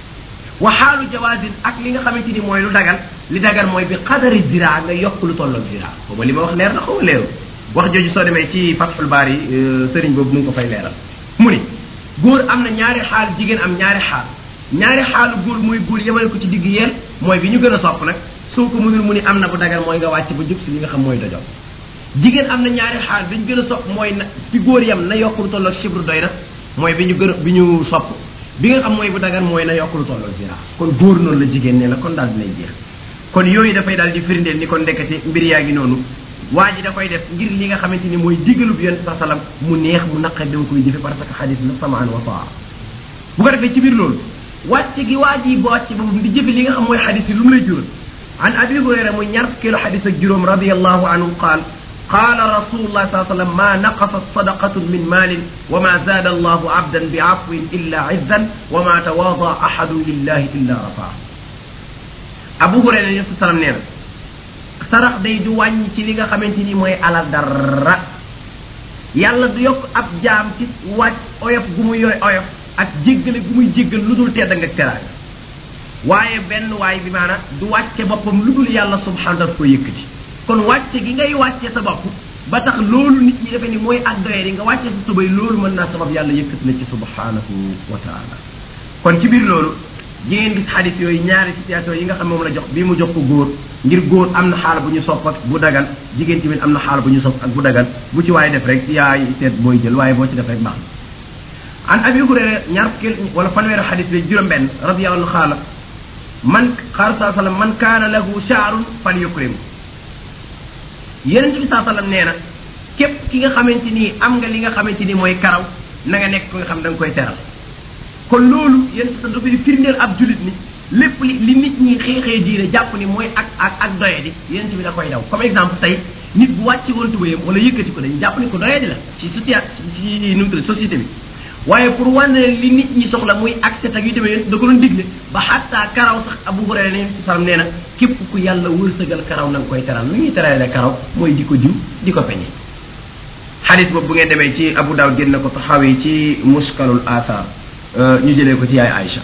wa xaalu jawaasin ak li nga xamante ni mooy lu dagan li dagan mooy bi xadari zira nga yokk lu tolloog zira xaw ma li ma wax leer na xaw ma leeru wax jooju soo demee ci Fathul Baari sëriñ boobu mu ngi ko fay leeral mu ni góor am na ñaari xaal jigéen am ñaari xaal ñaari xaalu góor mooy góor yemale ko ci digg yeel mooy bi ñu gën a sopp nag soo ko mënul mu ni am na bu dagan mooy nga wàcc ba jub si li nga xam mooy dojoo jigéen am na ñaari xaal bi ñu gën a sopp mooy na fi góor yem na yokk lu tolloog shibru doy na mooy bi ñu gën a bi ñu sopp bi nga xam mooy bu dagan mooy na yokk lu tolloog zira kon góor noonu la jigéen ne la kon daal dinay jeex kon yooyu dafay daal di firndeel ni kon ndekete mbir yaa ngi noonu waa ji da koy def ngir li nga xamante ni mooy diggalub yonent sa salam mu neex mu naqar dama koy jëfe parce que xadis la samaan wa taa bu ko defee ci biir loolu wàcce gi waa ji ba wàcce boobu di jëfe li nga xam mooy xadis yi lu mu lay jural an abi hurayra muy ñaar kilo xadis ak juróom radiallahu anhu qaal قال رسول الله صلى الله عليه وسلم ما نقصت صدقة من مال وما زاد الله عبدا بعفو إلا عزا وما تواضع أحد لله إلا رفعه أبو هريرة صلى الله عليه وسلم نينا sarax day du wàññi ci li nga xamante ni mooy ala dara yàlla du yokk ab jaam ci wàcc oyof gu muy yooy oyof ak jéggale gu muy jéggal lu dul tedd nga teraanga waaye benn waay bi maanaam du wàcce boppam lu dul yàlla subhanahu daf ko yëkkati kon wàcce gi ngay wàcce sa bopp ba tax loolu nit ñi defe ni mooy ak doye nga wàcce sa tubay loolu mën naa sabab yàlla yëkkati la ci subhanahu wa taala kon ci biir loolu jigéen gis xadis yooyu ñaari situation yi nga xam moom la jox bii mu jox ko góor ngir góor am na xaal bu ñu sopp ak bu dagan jigéen tamit am na xaal bu ñu sopp ak bu dagan bu ci waaye def rek yaay seet booy jël waaye boo ci def rek baax na an abi hurayra ñaar fukki wala fanweeri xadis bi juróom benn radiyallahu anhu xaala man xaar saa sallam man kaana lahu shaarun fal yukrim yeneen bi saa sallam nee na képp ki nga xamante ni am nga li nga xamante ni mooy karaw na nga nekk ko nga xam da nga koy teral kon loolu yéen sa dafay firndeel ab julit ni lépp li li nit ñi xeexee diine jàpp ni mooy ak ak ak doye di yéen bi da koy daw comme exemple tey nit bu wàcci woon tubayam wala yëkkati ko dañu jàpp ni ko doye di la ci socia ci nu mu tudd société bi waaye pour wane li nit ñi soxla muy accès ak yu demee yéen da ko doon digle ba xatta karaw sax abu hurayra ne salam nee na képp ku yàlla wërsëgal karaw na nga koy teral lu ñuy terale karaw mooy di ko diw di ko peñe xadis boobu bu ngeen demee ci abu daawud génn na ko taxawi ci muskalul asar ñu jëlee ko ci yaay Aïcha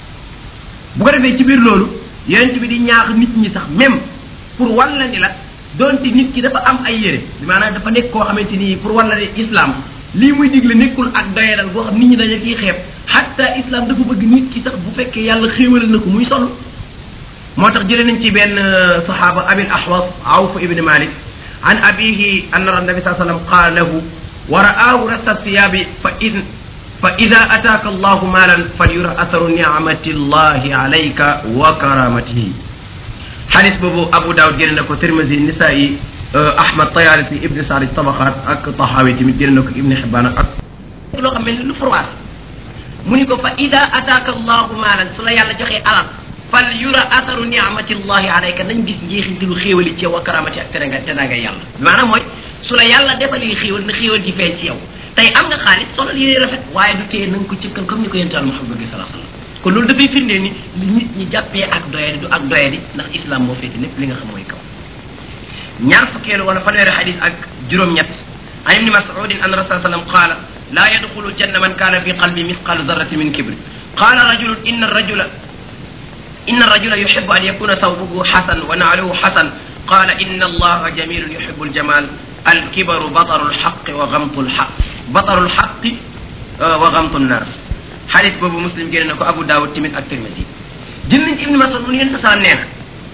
bu ko defee ci biir loolu yonent bi di ñaax nit ñi sax même pour wan la ni la donte nit ki dafa am ay yére maanaam dafa nekk koo xamante ni pour wan la ne islam lii muy digle nekkul ak doyadal boo xam nit ñi dañu ciy xeeb hatta islam dafa bëgg nit ki sax bu fekkee yàlla xéewal na ko muy sol moo tax jëlee nañ ci benn saxaaba abil ahwas awf ibn malik an abihi anna nabi saa sallam qaala lahu wa ra'aahu rasta thiyabi fa in fa ida ataaka allahu maalan falyura asaru nicmati llahi alayka wa karamatihi xadis boobu abu daawud génne na ko tirmisi nisaa'i ahmad tayalisi ibni saad ci tabaqaat ak taxaawi tamit génne na ko ibni xibaan ak loo xam ne lu froid mu ni ko fa ida ataaka allahu maalan su la yàlla joxee alal fal yura asaru nicmati llahi alayka nañ gis njeexintalu xéewali ci yow wa karamati ak teranga teranga yàlla maanaam mooy su la yàlla defalee xéewal na xéewal ji feeñ ci yow tey am nga xaalis solal yére rafet waaye du tee na nga ko cëkkal comme ni ko yental Muhammad bi sallallahu alayhi wasallam kon loolu dafay firndee ni li nit ñi jàppee ak doyadi du ak doyadi ndax islam moo féete lépp li nga xam mooy kaw ñaar fukkeelu wala fanweeri xadis ak juróom-ñett an ibni mas'udin an rasul sallam qaala laa yadxulu janna man kaana fi qalbi misqalu zarrati min kibri qaala rajulun inna rajula inna rajula yuhibbu an yakuna thawbuhu hasan wa na'luhu hasan qaala inna allaha jamilun yuhibbu aljamal alkibaru bataru lxaqi wa gamtu lxaq bataru lxaqi wa gamtu nnaas xadis boobu muslim génne na ko abu daawud tamit ak tirmisi jël nañ ci ibni masud mu yéen sa salaam nee na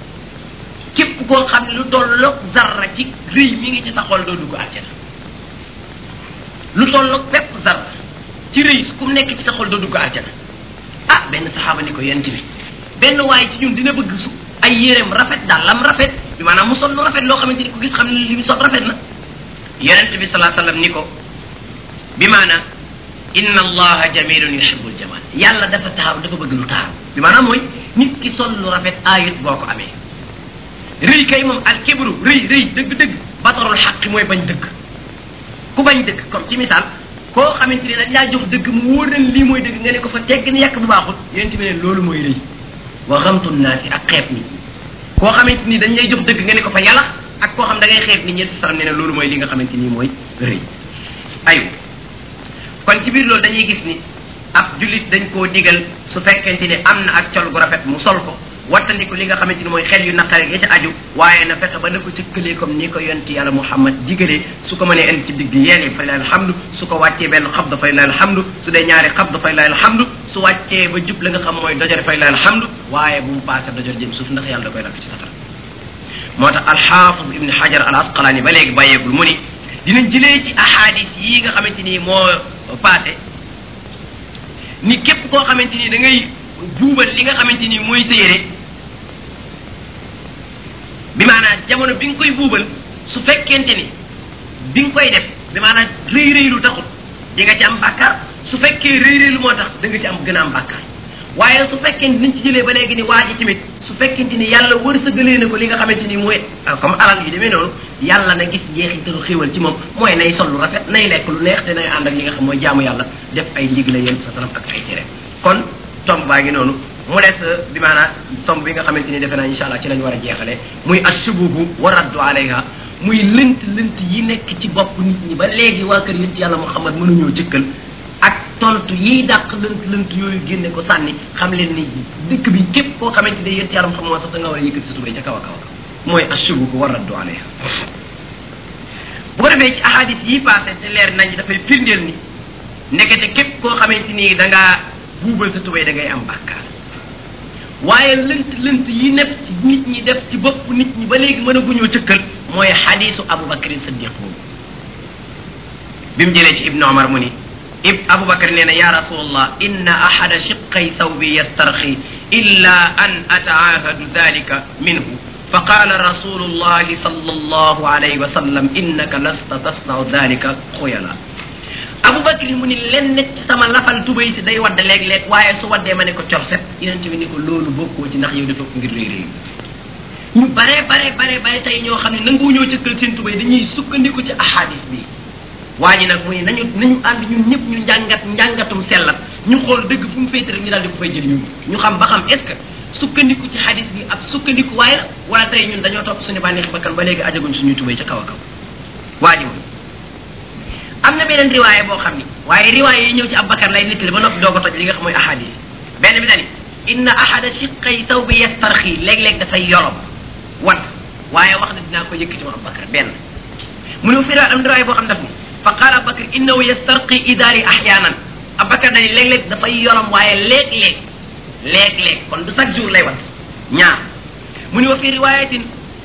képp koo xam ne lu tolloog zarra ci rëy mi ngi ci sa xol doo dugg àjjana lu tolloog pepp zarra ci rëy ku mu nekk ci sa xol doo dugg àjjana ah benn saxaaba ni ko yent bi benn waaye ci ñun dina bëgg su ay yéreem rafet daal lam rafet bi maanaam mu sol lu rafet loo xamante ni ku gis xam ne li mu sol rafet na yonent bi salaa sallam ni ko bi maanaam inna allaha jamilun yuhibbul jamal yàlla dafa taaru dafa bëgg lu taaru bi maanaam mooy nit ki sol lu rafet aayut boo ko amee rëy kay moom al kibru rëy rëy dëgg-dëgg batarul xaqi mooy bañ dëgg ku bañ dëgg comme ci misaal koo xamante ni dañ laa jox dëgg mu wóor na lii mooy dëgg nga ne ko fa tegg ni yàq bu baaxul yonent bi ne loolu mooy rëy wa xamtu naasi ak xeeb nit ñi koo xamante ni dañ lay jox dëgg nga ne ko fa yàlla ak koo xam da ngay xeeb nit ñi salam ne ne loolu mooy li nga xamante ni mooy rëy ayu kon ci biir loolu dañuy gis ni ab jullit dañ koo digal su fekkente ni am na ak col gu rafet mu sol ko wattandiku li nga xamante ni mooy xel yu naqare ya ca aju waaye na fexe ba na ko cëkkalee comme ni ko yonti yàlla muhammad digalee su ko mënee indi ci digg yeel yi fay lay alhamdu su ko wàccee benn xab dafay lay alhamdu su dee ñaari xab dafay lay alhamdu su wàccee ba jub la nga xam mooy dojor fay lay alhamdu waaye bu mu paase dojor jëm suuf ndax yàlla da koy lakk ci safara moo tax alxaafis ibni xajar al asqalaani ba léegi bàyyeegul mu ni dinañ jëlee ci ahadis yi nga xamante ni moo paase ni képp koo xamante ni da ngay buubal li nga xamante ni mooy sa yére bi maanaam jamono bi nga koy buubal su fekkente ni bi nga koy def bi maanaam rëy rëylu taxul di nga ci am bàkkaar su fekkee rëy rëylu moo tax da nga ci am gën a am bàkkaar waaye su fekkente niñ ci jëlee ba léegi ni waa ji tamit su fekkente ni yàlla wërsëgalee na ko li nga xamante ni mooy comme alal yi demee noonu yàlla na gis jeexitalu xéewal ci moom mooy nay sol lu rafet nay lekk lu neex te nay ànd ak li nga xam mooy jaamu yàlla def ay ndigle yéen sa salam ak ay tere kon tomb baa ngi noonu mu des bi maanaam tomb bi nga xamante ni defe naa incha allah ci lañ war a jeexale muy assubuhu wa raddu alayha muy lënt lënt yi nekk ci bopp nit ñi ba léegi waa kër yonent yàlla Muhammad mënuñoo jëkkal ak tontu yiy dàq lënt lënt yooyu génne ko sànni xam leen ni dëkk bi képp koo xamante ne yonent yàlla Muhammad sax da nga war a yëkkati sa tubéy ca kaw a kaw mooy assubuhu wa raddu alayha bu ko defee ci ahadis yi passé te leer nañ dafay firndeel ni ndekete képp koo xamante ni da ngaa buubal sa tubéy da ngay am bàkkaar waaye lënt lënt yi nekk ci nit ñi def ci bopp nit ñi ba léegi mën a guñoo cëkkal mooy xadisu abubakrin saddiq boobu bi mu jëlee ci ibnu omar mu ni ib abubakar nee na ya rasulallah inna ahada shiqay thawbi yastarxi illa an ataahadu dalika minhu fa qaala rasulullahi sallallahu alayhi wa sallam innaka lasta tasnau dalika xuyala abubakar mu ni len nekk ci sama lafal tubay si day wadd léeg-léeg waaye su waddee ma ne ko corset yonent bi ni ko loolu bokkoo ci ndax yow dafa ko ngir réy réy ñu bare bare bare bare tey ñoo xam ne nangu ñoo cëkkal seen tubay dañuy sukkandiku ci ahadis bi waa ji nag muy nañu nañu ànd ñun ñëpp ñu njàngat njàngatum sellat ñu xool dëgg fu mu féete rek ñu daal di ko fay jël ñun ñu xam ba xam est ce que sukkandiku ci hadis bi ab sukkandiku waaye la wala tey ñun dañoo topp suñu bànneex bakkan ba léegi ajaguñ suñuy tubay ca kaw a kaw waa ji moom am na beneen riwaaye boo xam ni waaye riwaaye yi ñëw ci Abubakar lay nettali ba noppi doog a toj li nga xam mooy ahadis benn bi dani inna ahada shiqay taw bi yastarxi léeg-léeg dafay yorom wat waaye wax na dinaa ko yëkkati ma Abubakar benn mu ne fi am riwaaye boo xam daf ni fa qaala Abubakar innahu yastarqi idaari ahyaanan Abubakar dani léeg-léeg dafay yorom waaye léeg-léeg léeg-léeg kon du chaque jour lay wat ñaar mu ne wa fi riwaayatin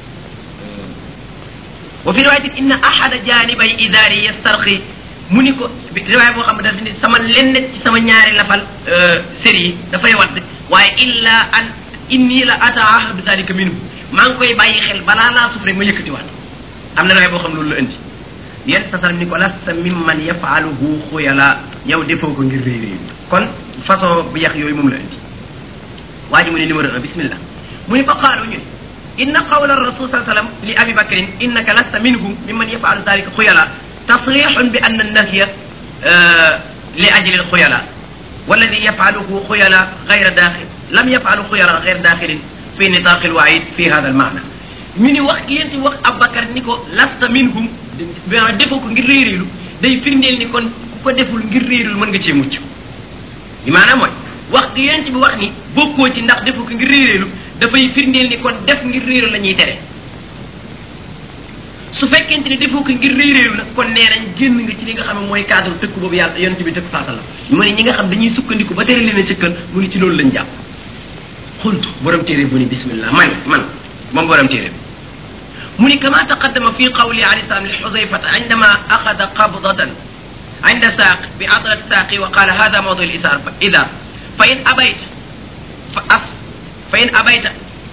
wa fi riwayatin inna ahada janibay idaari yastarqi mu ni ko riwaaya boo xam ne daf ni sama lenn ci sama ñaari lafal séri yi dafay wadd waaye illa an inni la ataahadu dalika minhu maa ngi koy bàyyi xel balaa laa suuf rek ma yëkkati waat am na riwaaya boo xam loolu la indi yéen sasal ni ko lasta mimman yafaaluhu xuyala yow defoo ko ngir réy réy kon façon bu yax yooyu moom la indi waa ji mu ne numéro un bismillah mu ni fa qaalu ñun إن قول الرسول صلى الله عليه وسلم لأبي بكر إنك لست منهم ممن يفعل ذلك خيلاء تصريح بأن النهي آه لأجل الخيلاء والذي يفعله خيلاء غير داخل لم يفعل خيلاء غير داخل في نطاق الوعيد في هذا المعنى من وقت ينتي وقت أبو بكر نيكو لست منهم defoo ko ngir réeréelu day firndeel ni kon ku ko deful ngir réeréelu mën nga cee mucc li maanaam mooy wax gi yonent bi wax ni bokkoo ci ndax defu ko ngir réeréelu dafay firndeel ni kon def ngir réeru la ñuy tere su fekkente ni defoo ko ngir réeréelu nag kon nee nañ génn nga ci li nga xam ne mooy cadre tëkk boobu yàlla yonent bi tëkk saa sallam mu ne ñi nga xam dañuy sukkandiku ba tere leen a cëkkal mu ni ci loolu lañ jàpp xultu borom téere bu ni bismillah man man moom borom téere bi mu ni kama taqaddama fi qawli alayhi salam li xudayfata indama axada qabdatan عند ساق بعضلة ساقي وقال هذا موضوع الإزار إذا فإن أبيت فأف فإن أبيت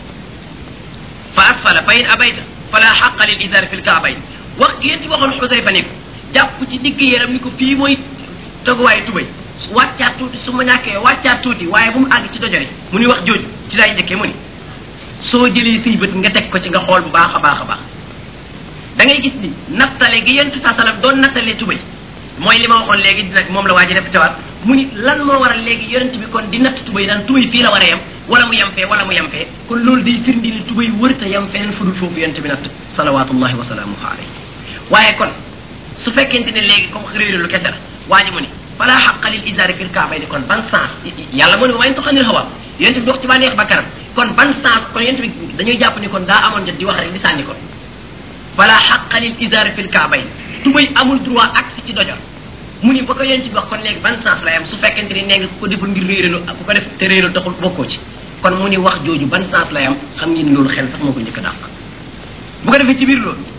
فأسفل فإن أبيت فلا حق للإزار في الكعبين وقت ينتي وخون حذيفة نيكو jàpp ci digg yaram ni ko fii mooy toguwaay tubay wàccaat tuuti su ma ñàkkee wàccaat tuuti waaye bu mu àgg ci dojore mu ni wax jooju ci laay njëkkee mu ni soo jëlee say bët nga teg ko ci nga xool bu baax a baax a baax da ngay gis ni nattale gi yontu sa salam doon nattale tubay mooy li ma waxoon léegi nag moom la waa ji def tewaat mu ni lan moo waral léegi yonent bi kon di natt tubay daan tubay fii la war a yem wala mu yem fee wala mu yem fee kon loolu day firndi ni tubay wërta yem feneen fudul foofu yonent bi natt salawatullahi wa salaamuhu alayhi waaye kon su fekkente ne léegi comme réeru lu kese la waa ji mu ni fala xaqa lil isaari fil kaabay ni kon ban sens yàlla mu ne wayn tuxanil hawa yonent bi dox ci bànneex bakkaram kon ban sens kon yonent bi dañuy jàpp ni kon daa amoon jot di wax rek di sànni kon fala xaqa lil isaari fil kaabay tubay amul droit agsi ci dojor mu ni ba ko yonent bi wax kon léegi ban sens la yam su fekkente ni nee nga ku ko deful ngir réeralu ku ko def te réeralu taxul bokkoo ci kon mu ni wax jooju ban sens la yam xam ngeen loolu xel sax moo ko njëkk a dàq bu ko defee ci biir loolu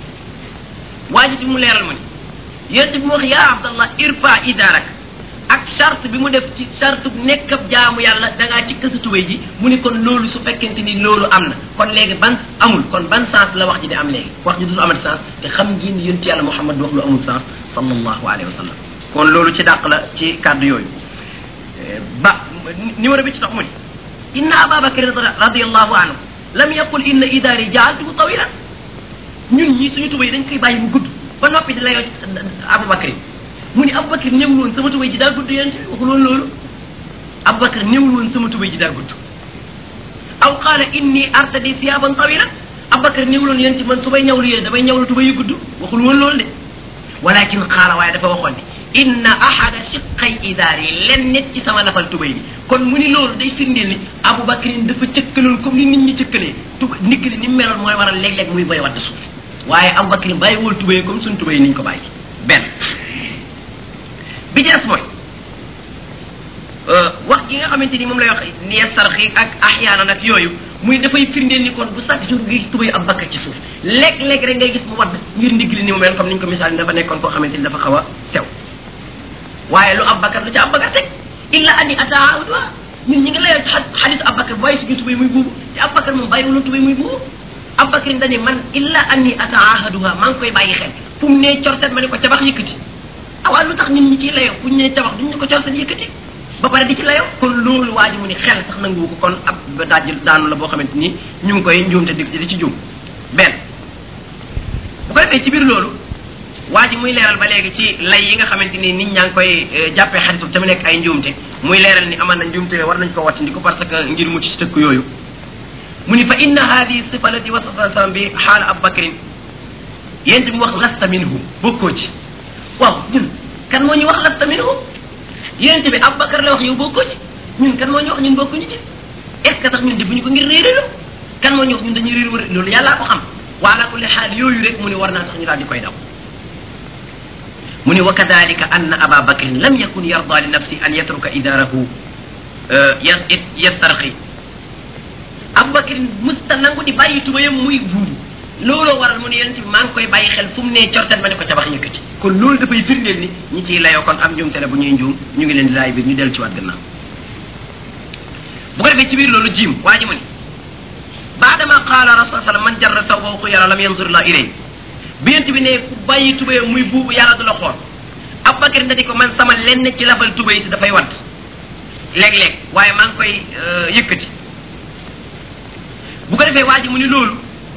waa ji mu leeral ma ni yonent bi mu wax yaa abdallah irfa idaarak ak charte bi mu def ci charte nekk ab jaamu yàlla da ngaa ci kësa tubay ji mu ni kon loolu su fekkente ni loolu am na kon léegi ban amul kon ban sens la wax ji di am léegi wax ji du amat sens te xam ngeen ni yonent yàlla muhammad wax lu amul sens sallallahu alayhi wa sallam kon loolu ci dàq la ci kàddu yooyu ba numéro bi ci tax mu ni inna ababakar radiallahu anhu lam yaqul inna idaari jaaltuhu tawilan ñun ñii suñu tubay dañ koy bàyyi mu gudd ba noppi di layoo ci abubakar mu ni abubakar néewul woon sama tubay ji daa gudd yéen ci waxul woon loolu abubakar néewul woon sama tubay ji daa gudd aw qaala inni artadi siyaban tawilan abubakar néewul woon yéen ci man su may ñawlu yéen damay ñawlu tubay yu gudd waxul woon loolu de walakin qaala waaye dafa waxoon ni inna ahada shiqay idaari len nit ci sama lafal tubay bi kon mu ni loolu day firndeel ni abubakar dafa cëkkaloon comme ni nit ñi cëkkalee tuba ndigg li ni mu meloon mooy waral léeg-léeg muy boy wadd suuf waaye abubakar bàyyi wul tubay comme suñ tubay niñ ko bàyyi benn bi ci des mooy wax gi nga xamante ni moom lay wax ni sarxi ak axyaana nag yooyu muy dafay firndeel ni kon bu chaque jour ngi tubay abubakar ci suuf léeg-léeg rek ngay gis mu wadd ngir ndigg li ni mu mel comme niñ ko misaal ni dafa nekkoon koo xamante ni dafa xaw a sew waaye lu abubakar lu ca abubakar teg illa ani ataawudwa ñun ñi ngi layoo ci xadis Abubakar bàyyi suñu tubay muy buubu te Abubakar moom bàyyi wala tubay muy buubu Abubakar dañu man illa anni ataahaduha maa ngi koy bàyyi xel fu mu nee cortet ma ne ko cabax yëkkati awaa lu tax ñun ñi ciy layoo fu ñu nee cabax duñ ne ko cortet yëkkati ba pare di ci layoo kon loolu waa ji mu ni xel sax nanguwu ko kon ab daaj daanu la boo xamante ni ñu ngi koy njuumte di di ci juum benn bu ko defee ci biir loolu waa ji muy leeral ba léegi ci lay yi nga xamante ni nit ñaa ngi koy jàppee xaritu te mu nekk ay njuumte muy leeral ni aman na njuumte war nañ ko wattandiko parce que ngir mucc ci tëkk yooyu mu ni fa inna hadihi sifa lati wasafa sallam bi xaala abubakrin yéen bi mu wax lasta minhu bokkoo ci waaw ñun kan moo ñu wax lasta minhu yéen bi abubakar la wax yow bokkoo ci ñun kan moo ñu wax ñun bokkuñu ci est ce que sax ñun defuñu ko ngir réeréelu kan moo ñu wax ñun dañuy réer wër loolu yàllaa ko xam wa ala kulli xaal yooyu rek mu ni war naa tax ñu daal di koy daw mu ni wa kadalika anna aba bakrin lam yakun yarda li nafsi an yatruka idarahu yastarxi abu bakrin musta nangu di bàyyi tubayam muy buubu looloo waral mu ne yonent bi maa ngi koy bàyyi xel fu mu nee cortet ma ne ko cabax yëkkati kon loolu dafay firndeel ni ñi ciy layoo kon am njuumte la bu ñuy njuum ñu ngi leen di laay biir ñu dellu ci waat gannaaw bu ko defee ci biir loolu jiim waa ji mu ni baadama qaala rasul sallam man jarra sawbahu xuyara lam yanzur la ilay bi yent bi ne ku bàyyi tubéyam muy buubu yàlla du la xool Abubakar da di ko man sama lenn ci labal tubéy si dafay wadd léeg-léeg waaye maa ngi koy yëkkati bu ko defee waa ji mu ni loolu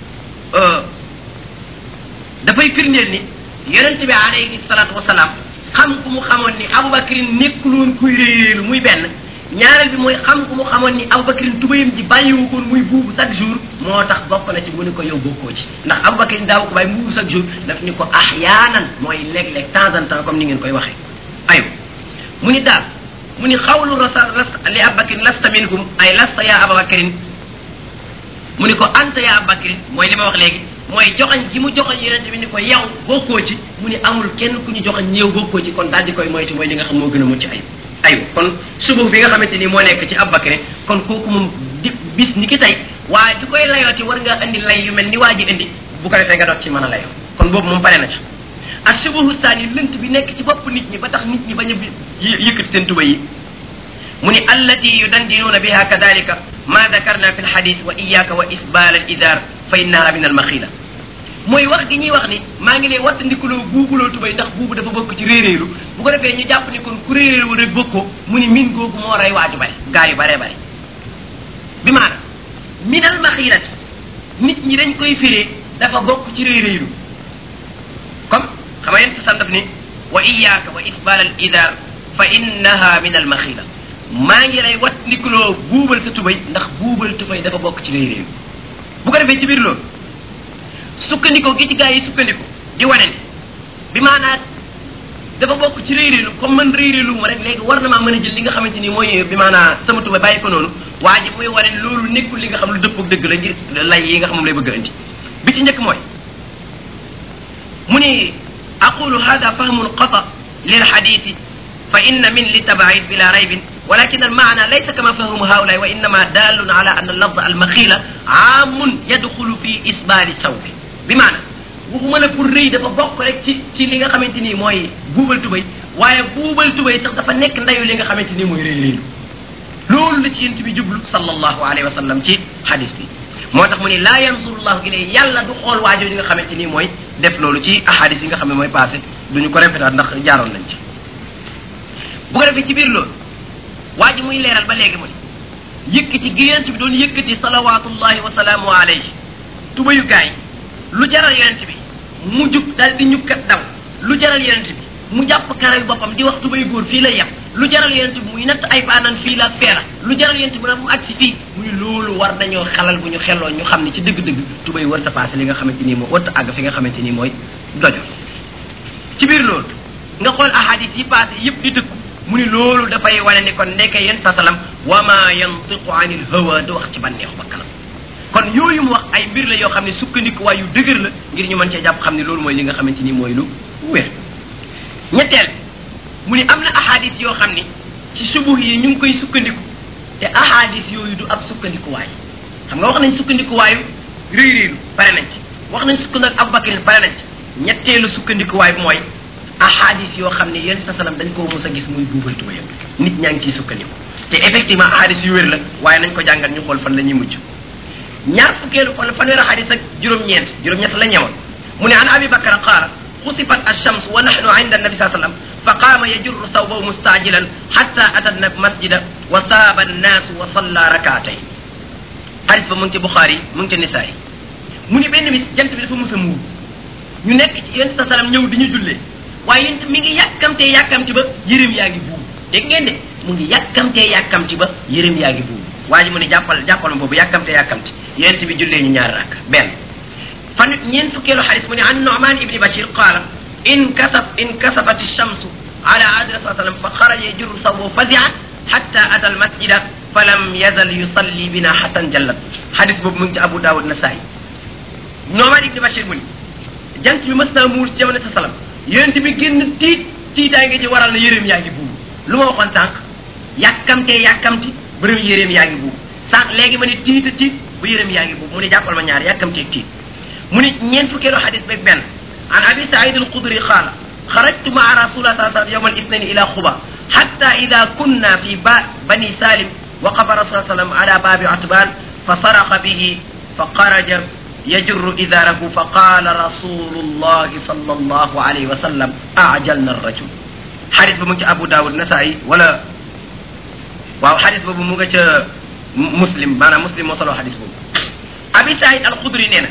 dafay firndeel ni yonent bi alayhi salaatu wasalaam xam ku mu xamoon ni Abubakrin nekkul woon kuy réeréelu muy benn ñaareel bi mooy xam ku mu xamoon ni Abubakrin tubéyam ji bàyyiwu ko muy buubu chaque jour moo tax bokk na ci mu ni ko yow bokkoo ci ndax Abubakrin daaw ko bàyyi mu buubu chaque jour daf ni ko ahyaanan mooy léeg-léeg temps en temps comme ni ngeen koy waxee ayo mu ni daal mu ni xawlu rasul li Abubakrin lasta minhum ay lasta ya Abubakrin mu ni ko anta ya Abubakrin mooy li ma wax léegi mooy joxañ ji mu joxañ yonente bi ni ko yow bokkoo ci mu ni amul kenn ku ñu joxañ yow bokkoo ci kon daal di koy moytu mooy li nga xam moo gën a mucc ayib aywa kon suba bi nga xamante ni moo nekk ci Abubakar kon kooku moom di bis ni ki tey waaye di koy layooti war nga indi lay yu mel ni waa ji indi bu ko defee nga doot ci mën a layoo kon boobu moom pare na ci ak subahu saani lënt bi nekk ci bopp nit ñi ba tax nit ñi bañ a yëkkati seen tuba yi mu ni allati yudandinuuna biha kadalika ma dakarna fi lxadis wa iyaka wa isbal al idar fa innaha min al maxila mooy wax gi ñuy wax ni maa ngi lay wattandikuloo buubuloo tubay ndax buubu dafa bokk ci réeréeru bu ko defee ñu jàpp ni kon ku réeréeru rek bokkoo mu ni min googu moo rey waaju bari gaa yu baree bari bi maana min al maxilati nit ñi dañ koy firee dafa bokk ci réeréeru comme xam nga yéen sa daf ni wa iyaka wa isbal al idar fa innaha min al maxila maa ngi lay wattandikuloo buubal sa tubay ndax buubal tubay dafa bokk ci réeréeru bu ko defee ci biir loolu sukkandiko gi ci gaa yi sukkandiko di wane ni bi maanaat dafa bokk ci réeréelu comme man réeréelu ma rek léegi war na maa mën a jël li nga xamante ni mooy bi maanaa sama tuba bàyyi ko noonu waa ji muy wane loolu nekkul li nga xam lu dëppog dëgg la ngir lay yi nga xam moom lay bëgg a indi bi ci njëkk mooy mu ni aqulu hada fahmun qata lil hadisi fa inna min li tabaid bila raybin ولكن المعنى ليس كما فهم هؤلاء وإنما دال على أن اللفظ المخيلة عام يدخل في إسبال الثوب بمعنى waxuma la pour rëy dafa bokk rek ci ci li nga xamante ni mooy buubal tubay waaye buubal tubay sax dafa nekk ndayu li nga xamante ni mooy rëy rëylu loolu la ci yent bi jublu sallallahu alayhi wa sallam ci hadis bi moo tax mu ni laa yansurullahu ilay yàlla du xool waajoo yi nga xamante ni mooy def loolu ci ahadis yi nga xam ne mooy passé duñu ko répétaat ndax jaaroon nañ ci bu ko defee ci biir loolu waa ji muy leeral ba léegi mu ni yëkkati gi yonent bi doon yëkkati salawatullahi wa salaamu alayhi tubayu gaay lu jaral yonent bi mu jug daal di ñukkat daw lu jaral yonent bi mu jàpp karaw boppam di wax tubay góor fii lay yem lu jaral yonent bi muy natt ay baanan fii la feela lu jaral yonent bi nag mu agsi fii muy loolu war nañoo xalal bu ñu xelloo ñu xam ne ci dëgg-dëgg tubay warta passé li nga xamante nii mooy warta àgg fi nga xamante nii mooy dojo ci biir loolu nga xool ahadis yi passé yëpp di dëkku mu ni loolu dafay wane ni kon ndeke yéen sa salam wa ma yantiqu anil hawa du wax ci bànneexu bakkanam kon yooyu mu wax ay mbir la yoo xam ne sukkandiku waay yu dëgër la ngir ñu mën cee jàpp xam ne loolu mooy li nga xamante ni mooy lu wér ñetteel mu ni am na ahadis yoo xam ni ci subuh yi ñu ngi koy sukkandiku te ahadis yooyu du ab sukkandikuwaay xam nga wax nañ sukkandikuwaayu réy réylu pare nañ ci wax nañ sukkandiku Abubakar pare nañ ci ñetteelu sukkandikuwaay bi mooy ahadis yoo xam ne yéen sa salam dañ koo mos a gis muy buubal tubayam nit ñaa ngi ciy sukkandiku te effectivement ahadis yu wér la waaye nañ ko jàngal ñu xool fan la ñuy mujj ñaar fukkeelu fan fanweer ahadis ak juróom-ñeent juróom-ñett la ñewoon mu ne an abi bakara qaala خسفت الشمس ونحن عند النبي صلى الله عليه وسلم فقام يجر ثوبه مستعجلا حتى اتى المسجد وساب الناس وصلى ركعتين حديث ba mu ngi ci Bukhari mu ngi ci Nisaa yi mu ni benn bis jant bi dafa mos a muur ñu nekk ci yéen sa salam ñëw di ñu jullee waaye yéen mi ngi yàkkamtee yàkkamti ba yërëm yaa ngi buubu dégg ngeen de mu ngi yàkkamtee yàkkamti ba yërëm yaa ngi buubu waa ji mu ne jàppal jàppal ma boobu yàkkamtee yàkkamti yéen bi jullee ñu ñaari rakk benn fan ñeen fukkeelu xadis mu ne an Nu'man ibni Bashir qaala inkasaf inkasafat alchamsu ala ahdi rasul sallam fa xaraja yajurru sawbahu fazi'an hatta ata almasjida falam yazal yusalli bina hatta jallat xadis boobu mu ngi ci Abu Dawud Nasaa'i Nu'man ibni Bashir mu ni jant bi mas naa muur ci jamono sa salam yonent bi génn tiit tiitaay nga ci waral na yéreem yaa ngi buubu lu ma waxoon sànq yàkkamtee yàkkamti bërëm yéreem yaa ngi buubu sànq léegi ma ne tiita tiit bu yéreem yaa ngi buubu mu ne jàppal ma ñaar yàkkamtee tiit mu ni ñeent fukkeelu xadis beeg benn an abi saïd alxudri qaala xarajtu maa rasulillah saa sallam yowma alisnaini ila xuba xatta ida kunna fi ba bani salim waqafa rasul sallam ala baabi atban fa saraqa bihi fa xaraja yajurru idarahu fa qaala rasulullahi sallallahu alayhi wa sallam ajalna arrajul xadis ba mu ngi ci abu daawud nasaayi wala waaw xadis boobu mu nga ca muslim maanaam muslim moo soloo xadis boobu abi saïd alxudri nee na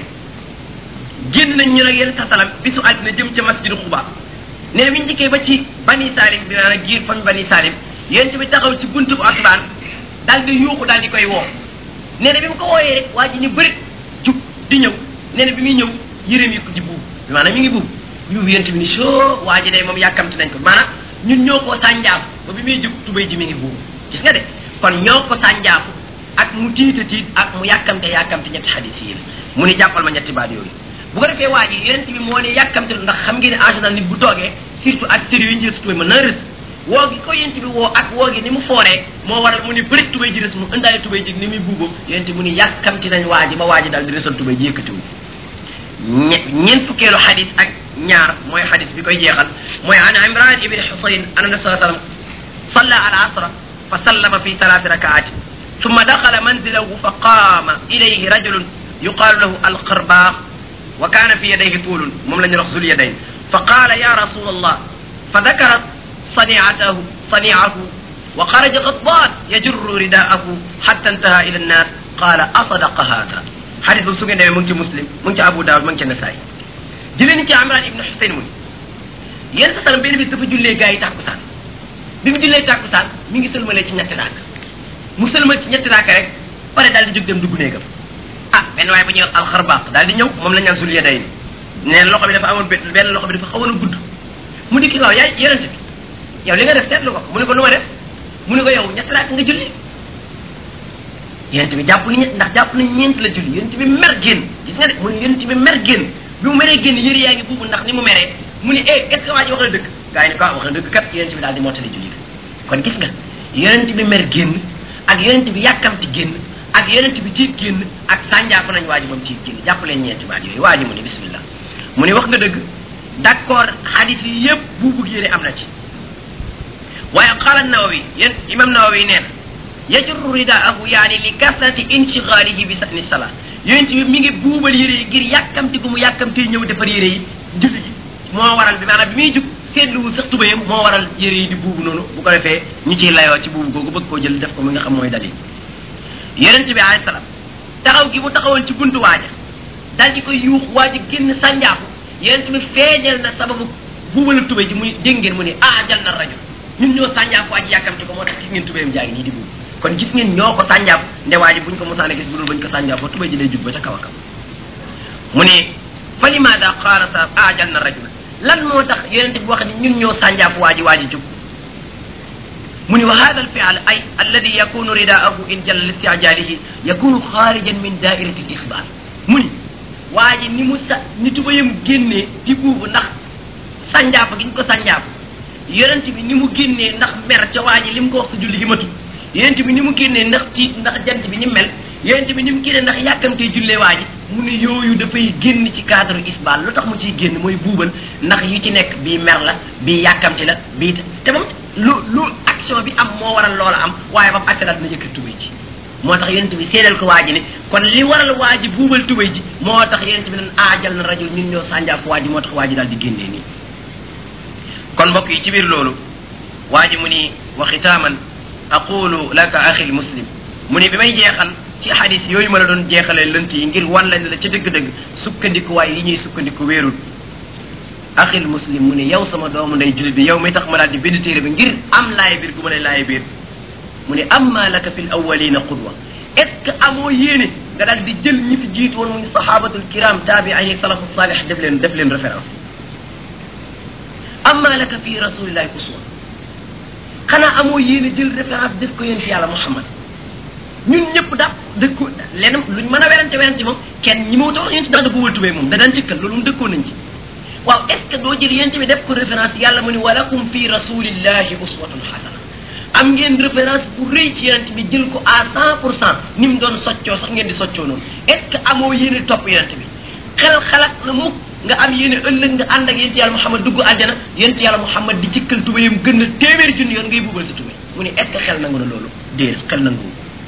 génn nañ ñu nag yéen sa salam bisu àddina jëm ca masjidu xuba nee na bi ñu dikkee ba ci bani salim bi maanaam giir fam bani salim yéen bi taxaw ci buntu bu asbaan daal di yuuxu daal di koy woo nee na bi mu ko wooyee waa ji ñu bëri jug di ñëw nee na bi muy ñëw yëreem yi ko ci buub bi maanaam mi ngi buub buub yéen bi ni soo waa ji day moom yàkkamti nañ ko maanaam ñun ñoo ko sànjaaf ba bi muy jug tubay ji mi ngi buub gis nga de kon ñoo ko sànjaaf ak mu tiita tiit ak mu yàkkamte yàkkamte ñetti xadis yi la mu ni jàppal ma ñetti baat yooyu bu ko defee waa ji yonent bi moo ne yàkkamte ndax xam ngeen ne en général nit bu toogee surtout ak tëri yu ñu jël si tubay mën na rës woo gi ko yonent bi woo ak woo gi ni mu fooree moo waral mu ni bëri tubay ji rës mu indaale tubay ji ni muy buubam yonent mu ni yàkkamti nañ waa ji ba waa ji daal di rësal tubay ji yëkkatiwu ñe ñeent fukkeelu xadis ak ñaar mooy xadis bi koy jeexal mooy an imran ibni xusayn an nabi saa sallam salla al asra fa sallama fi thalathi rakaatin ثم دخل منزله فقام إليه رجل يقال له القرباق وكان في يديه طول مملن رخص اليدين فقال يا رسول الله فذكر صنيعته صنيعه وخرج غضبان يجر رداءه حتى انتهى الى الناس قال اصدق هذا حديث سوغن دي مونتي مسلم مونتي ابو داود مونتي نساي جيلين تي عمران ابن حسين مون يين سال بين بي دافا جولي غاي تاكوسان بيم جولي تاكوسان ميغي سلمالé ci ñetti rak mu sëlmal ci ñetti rak rek pare dal di jóg dem dugg néegam ah benn waay bu ñuy wax alxarbaq daal di ñëw moom la ñaan sul yeday neen loxo bi dafa amoon benn loxo bi dafa xawoon a gudd mu dikki waaw yaay yonente bi yow li nga def seetlu ko mu ne ko nu ma def mu ne ko yow ñetti raak nga julli yonente bi jàpp ni ñett ndax jàpp na ñeent la julli yonente bi mer génn gis nga de mu ne yonente bi mer génn bi mu meree génn yëri yaa ngi buubu ndax ni mu meree mu ne eh est ce que waa ji wax na dëgg gaa yi ne ko wax na dëgg kat yonente bi daal di mottali julli kon gis nga yonente bi mer génn ak yonente bi yàkkamti génn ak yonent bi tiit génn ak sànjaaf nañ waa ji moom tiit génn jàpp leen ñeenti baat yooyu waa ji mu ne bismillah mu ne wax nga dëgg d' accord xadis yi yëpp buubug yére am na ci waaye qaala nawawi yéen imam nawawi nee na yajurru ridaahu yaani li kasrati inshigalihi bi sani sala yonent bi mi ngi buubal yére yi ngir yàkkamti gu mu yàkkamti ñëw defar yére yi julli ji moo waral bi maanaam bi muy jug seetluwul sax tubayam moo waral yére yi di buubu noonu bu ko defee ñu ciy layoo ci buubu googu bëgg koo jël def ko mi nga xam mooy dalil yonent bi alayhi salaam taxaw gi mu taxawoon ci buntu waaja daal di koy yuux waaja génn sànjaaku yonent bi feeñal na sababu buubalu tubay ji muy dégg ngeen mu ne ah jal na rajo ñun ñoo sànjaaku waaji yàkkamti ko moo tax gis ngeen tubayam jaa ngi nii di buubu kon gis ngeen ñoo ko sànjaaf nde waaji buñ ko mosaan a gis bu dul bañ ko sànjaafoo tubay ji lay jug ba ca kaw a kaw mu ne fa limaada qaala sa ah jal na rajo lan moo tax yonent bi wax ni ñun ñoo sànjaafu waaji waaji jug mu ni wa hada alfial ay alladi yakunu ridaahu in jalla listiajalihi yakunu xaarijan min dairati lixbar mu ni waa ji ni mu sa ni tubayam génnee di buubu ndax sànjaaf gi ñu ko sànjaaf yonent bi ni mu génnee ndax mer ca waa ji li mu ko wax sa julli gi matu yonent bi ni mu génnee ndax tiit ndax jant bi ni mel yonent bi ni mu génne ndax yàkkamtee jullee waa ji mu ne yooyu dafay génn ci cadre isbal lu tax mu ciy génn mooy buubal ndax yu ci nekk bii mer la bii yàkkamti la bii te moom lu lu action bi am moo waral loola am waaye ba mu accélérat dina yëkkat tubay ji moo tax yonent bi seedal ko waa ji ne kon li waral waa ji buubal tubay ji moo tax yonent bi nan aajal na rajul ñun ñoo sànjaaf waa ji moo tax waa ji daal di génnee nii kon mbokk yi ci biir loolu waa ji mu ni wa xitaaman aqulu laka axi muslim mu ni bi may jeexal ci xadis yooyu ma la doon jeexalee lënt yi ngir wan la ne la ca dëgg-dëgg sukkandiku waaye yi ñuy sukkandiku wéerul axil muslim mu ne yow sama doomu nday julit bi yow mi tax ma daal di bind téere bi ngir am laay biir gu ma lay laay biir mu ne amma laka fi l awalina qudwa est ce que amoo yéene nga daal di jël ñi fi jiitu woon muy sahabatul kiram taabiin yi salafu salih def leen def leen référence amma laka fi rasulillahi uswa xanaa amoo yéene jël référence def ko yéen ci yàlla muhammad ñun ñëpp daal dëkku lenn luñ mën a werante werante moom kenn ñi ma wax yéen ci ndax dafa wëltubee moom da daan jëkkal loolu mu dëkkoon nañ ci waaw est ce que doo jël yéen bi def ko référence yàlla mu ni walakum fi rasulillahi uswatun xasana am ngeen référence bu rëy ci yonent bi jël ko à cent pour cent ni mu doon soccoo sax ngeen di soccoo noonu est ce que amoo yéene topp yonent bi xel xalaat na mukk nga am yéene ëllëg nga ànd ak yéen ci yàlla muhammad dugg àjjana yéen ci yàlla muhammad di jëkkal tubayam gën a téeméeri junni yoon ngay bubal sa tubay mu ni est ce que xel nangu na loolu déedéet xel nangu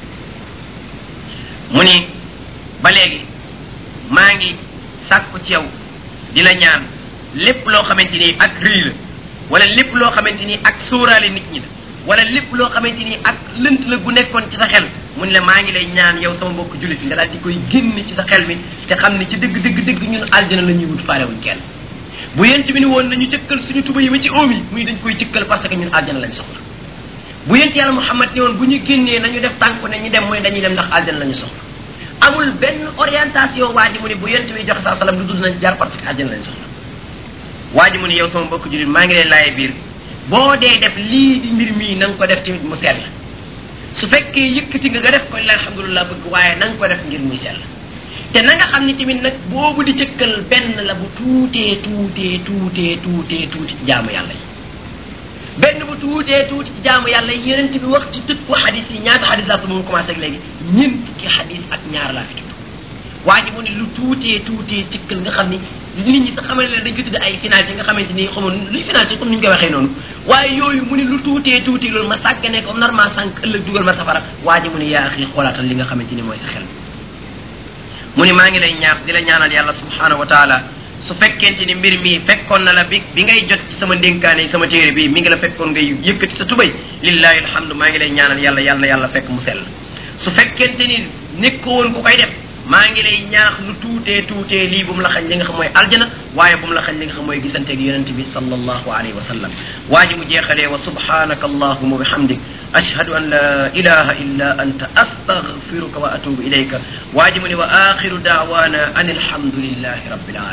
mu ni ba léegi maa ngi sàkku ci yow di la ñaan lépp loo xamante ni ak rëy la wala lépp loo xamante ni ak sóoraale nit ñi la wala lépp loo xamante ni ak lënt la gu nekkoon ci sa xel mu ne la maa ngi lay ñaan yow sama mbokk jullit nga daal di koy génn ci sa xel mi te xam ne ci dëgg dëgg dëgg ñun aljana la ñuy wut faalewuñ kenn bu yent bi ni woon nañu cëkkal suñu tuba yi ma ci oom yi muy dañ koy cëkkal parce que ñun aljana lañ soxla bu yent yàlla muhammad ni woon bu ñu génnee nañu def tànku ne ñu dem mooy dañuy dem ndax aljana la ñu soxla amul benn orientation waa ji mu ne bu yent bi joxe saa salam lu dul nañ jaar parce que aljana lañ soxla waa ji mu ne yow sama mbokk jullit maa ngi lay laaye biir boo dee def lii di mbir mii na nga ko def tamit mu sell su fekkee yëkkati nga nga def ko alhamdulilah bëgg waaye na nga ko def ngir muy sell te na nga xam ne tamit nag boobu di cëkkal benn la bu tuutee tuutee tuutee tuutee tuuti ci jaamu yàlla yi benn bu tuutee tuuti ci jaamu yàlla yi yeneen bi wax ci tëj ko xadis yi ñaata xadis laa ko moom commencé ak léegi ñeent fukki xadis ak ñaar laa fi tudd waa ji mu ne lu tuutee tuutee cëkkal nga xam ni nit ñi sax xamal ne dañ ko tudd ay finalité nga xamante ni xamoon luy finalité comme ni ñu koy waxee noonu waaye yooyu mu ne lu tuutee tuuti loolu ma sàggane ko normal sànq ëllëg dugal ma safara waa ji mu ne yaa xii xoolaatal li nga xamante ni mooy sa xel mu ne maa ngi lay ñaax di la ñaanal yàlla subhanahu wa taala su fekkente ni mbir mi fekkoon na la bi bi ngay jot ci sama ndénkaane sama téere bi mi ngi la fekkoon ngay yëkkati sa tubay lillahi alhamdu maa ngi lay ñaanal yàlla yàlla na yàlla fekk mu sell su fekkente ni nekk woon ku koy def maa ngi lay ñaax lu tuutee tuutee lii bu mu la xañ li nga xam mooy aljana waaye bu mu la xañ li nga xam mooy gisanteeg yonente bi sallallahu alayhi wa sallam waa ji mu jeexalee wa subhanaka allahuma wa bihamdik ashhadu an la ilaha illa anta astaghfiruka wa atubu ilayka waa ji mu ne wa axiru daawana an alhamdulillahi rabbil alamin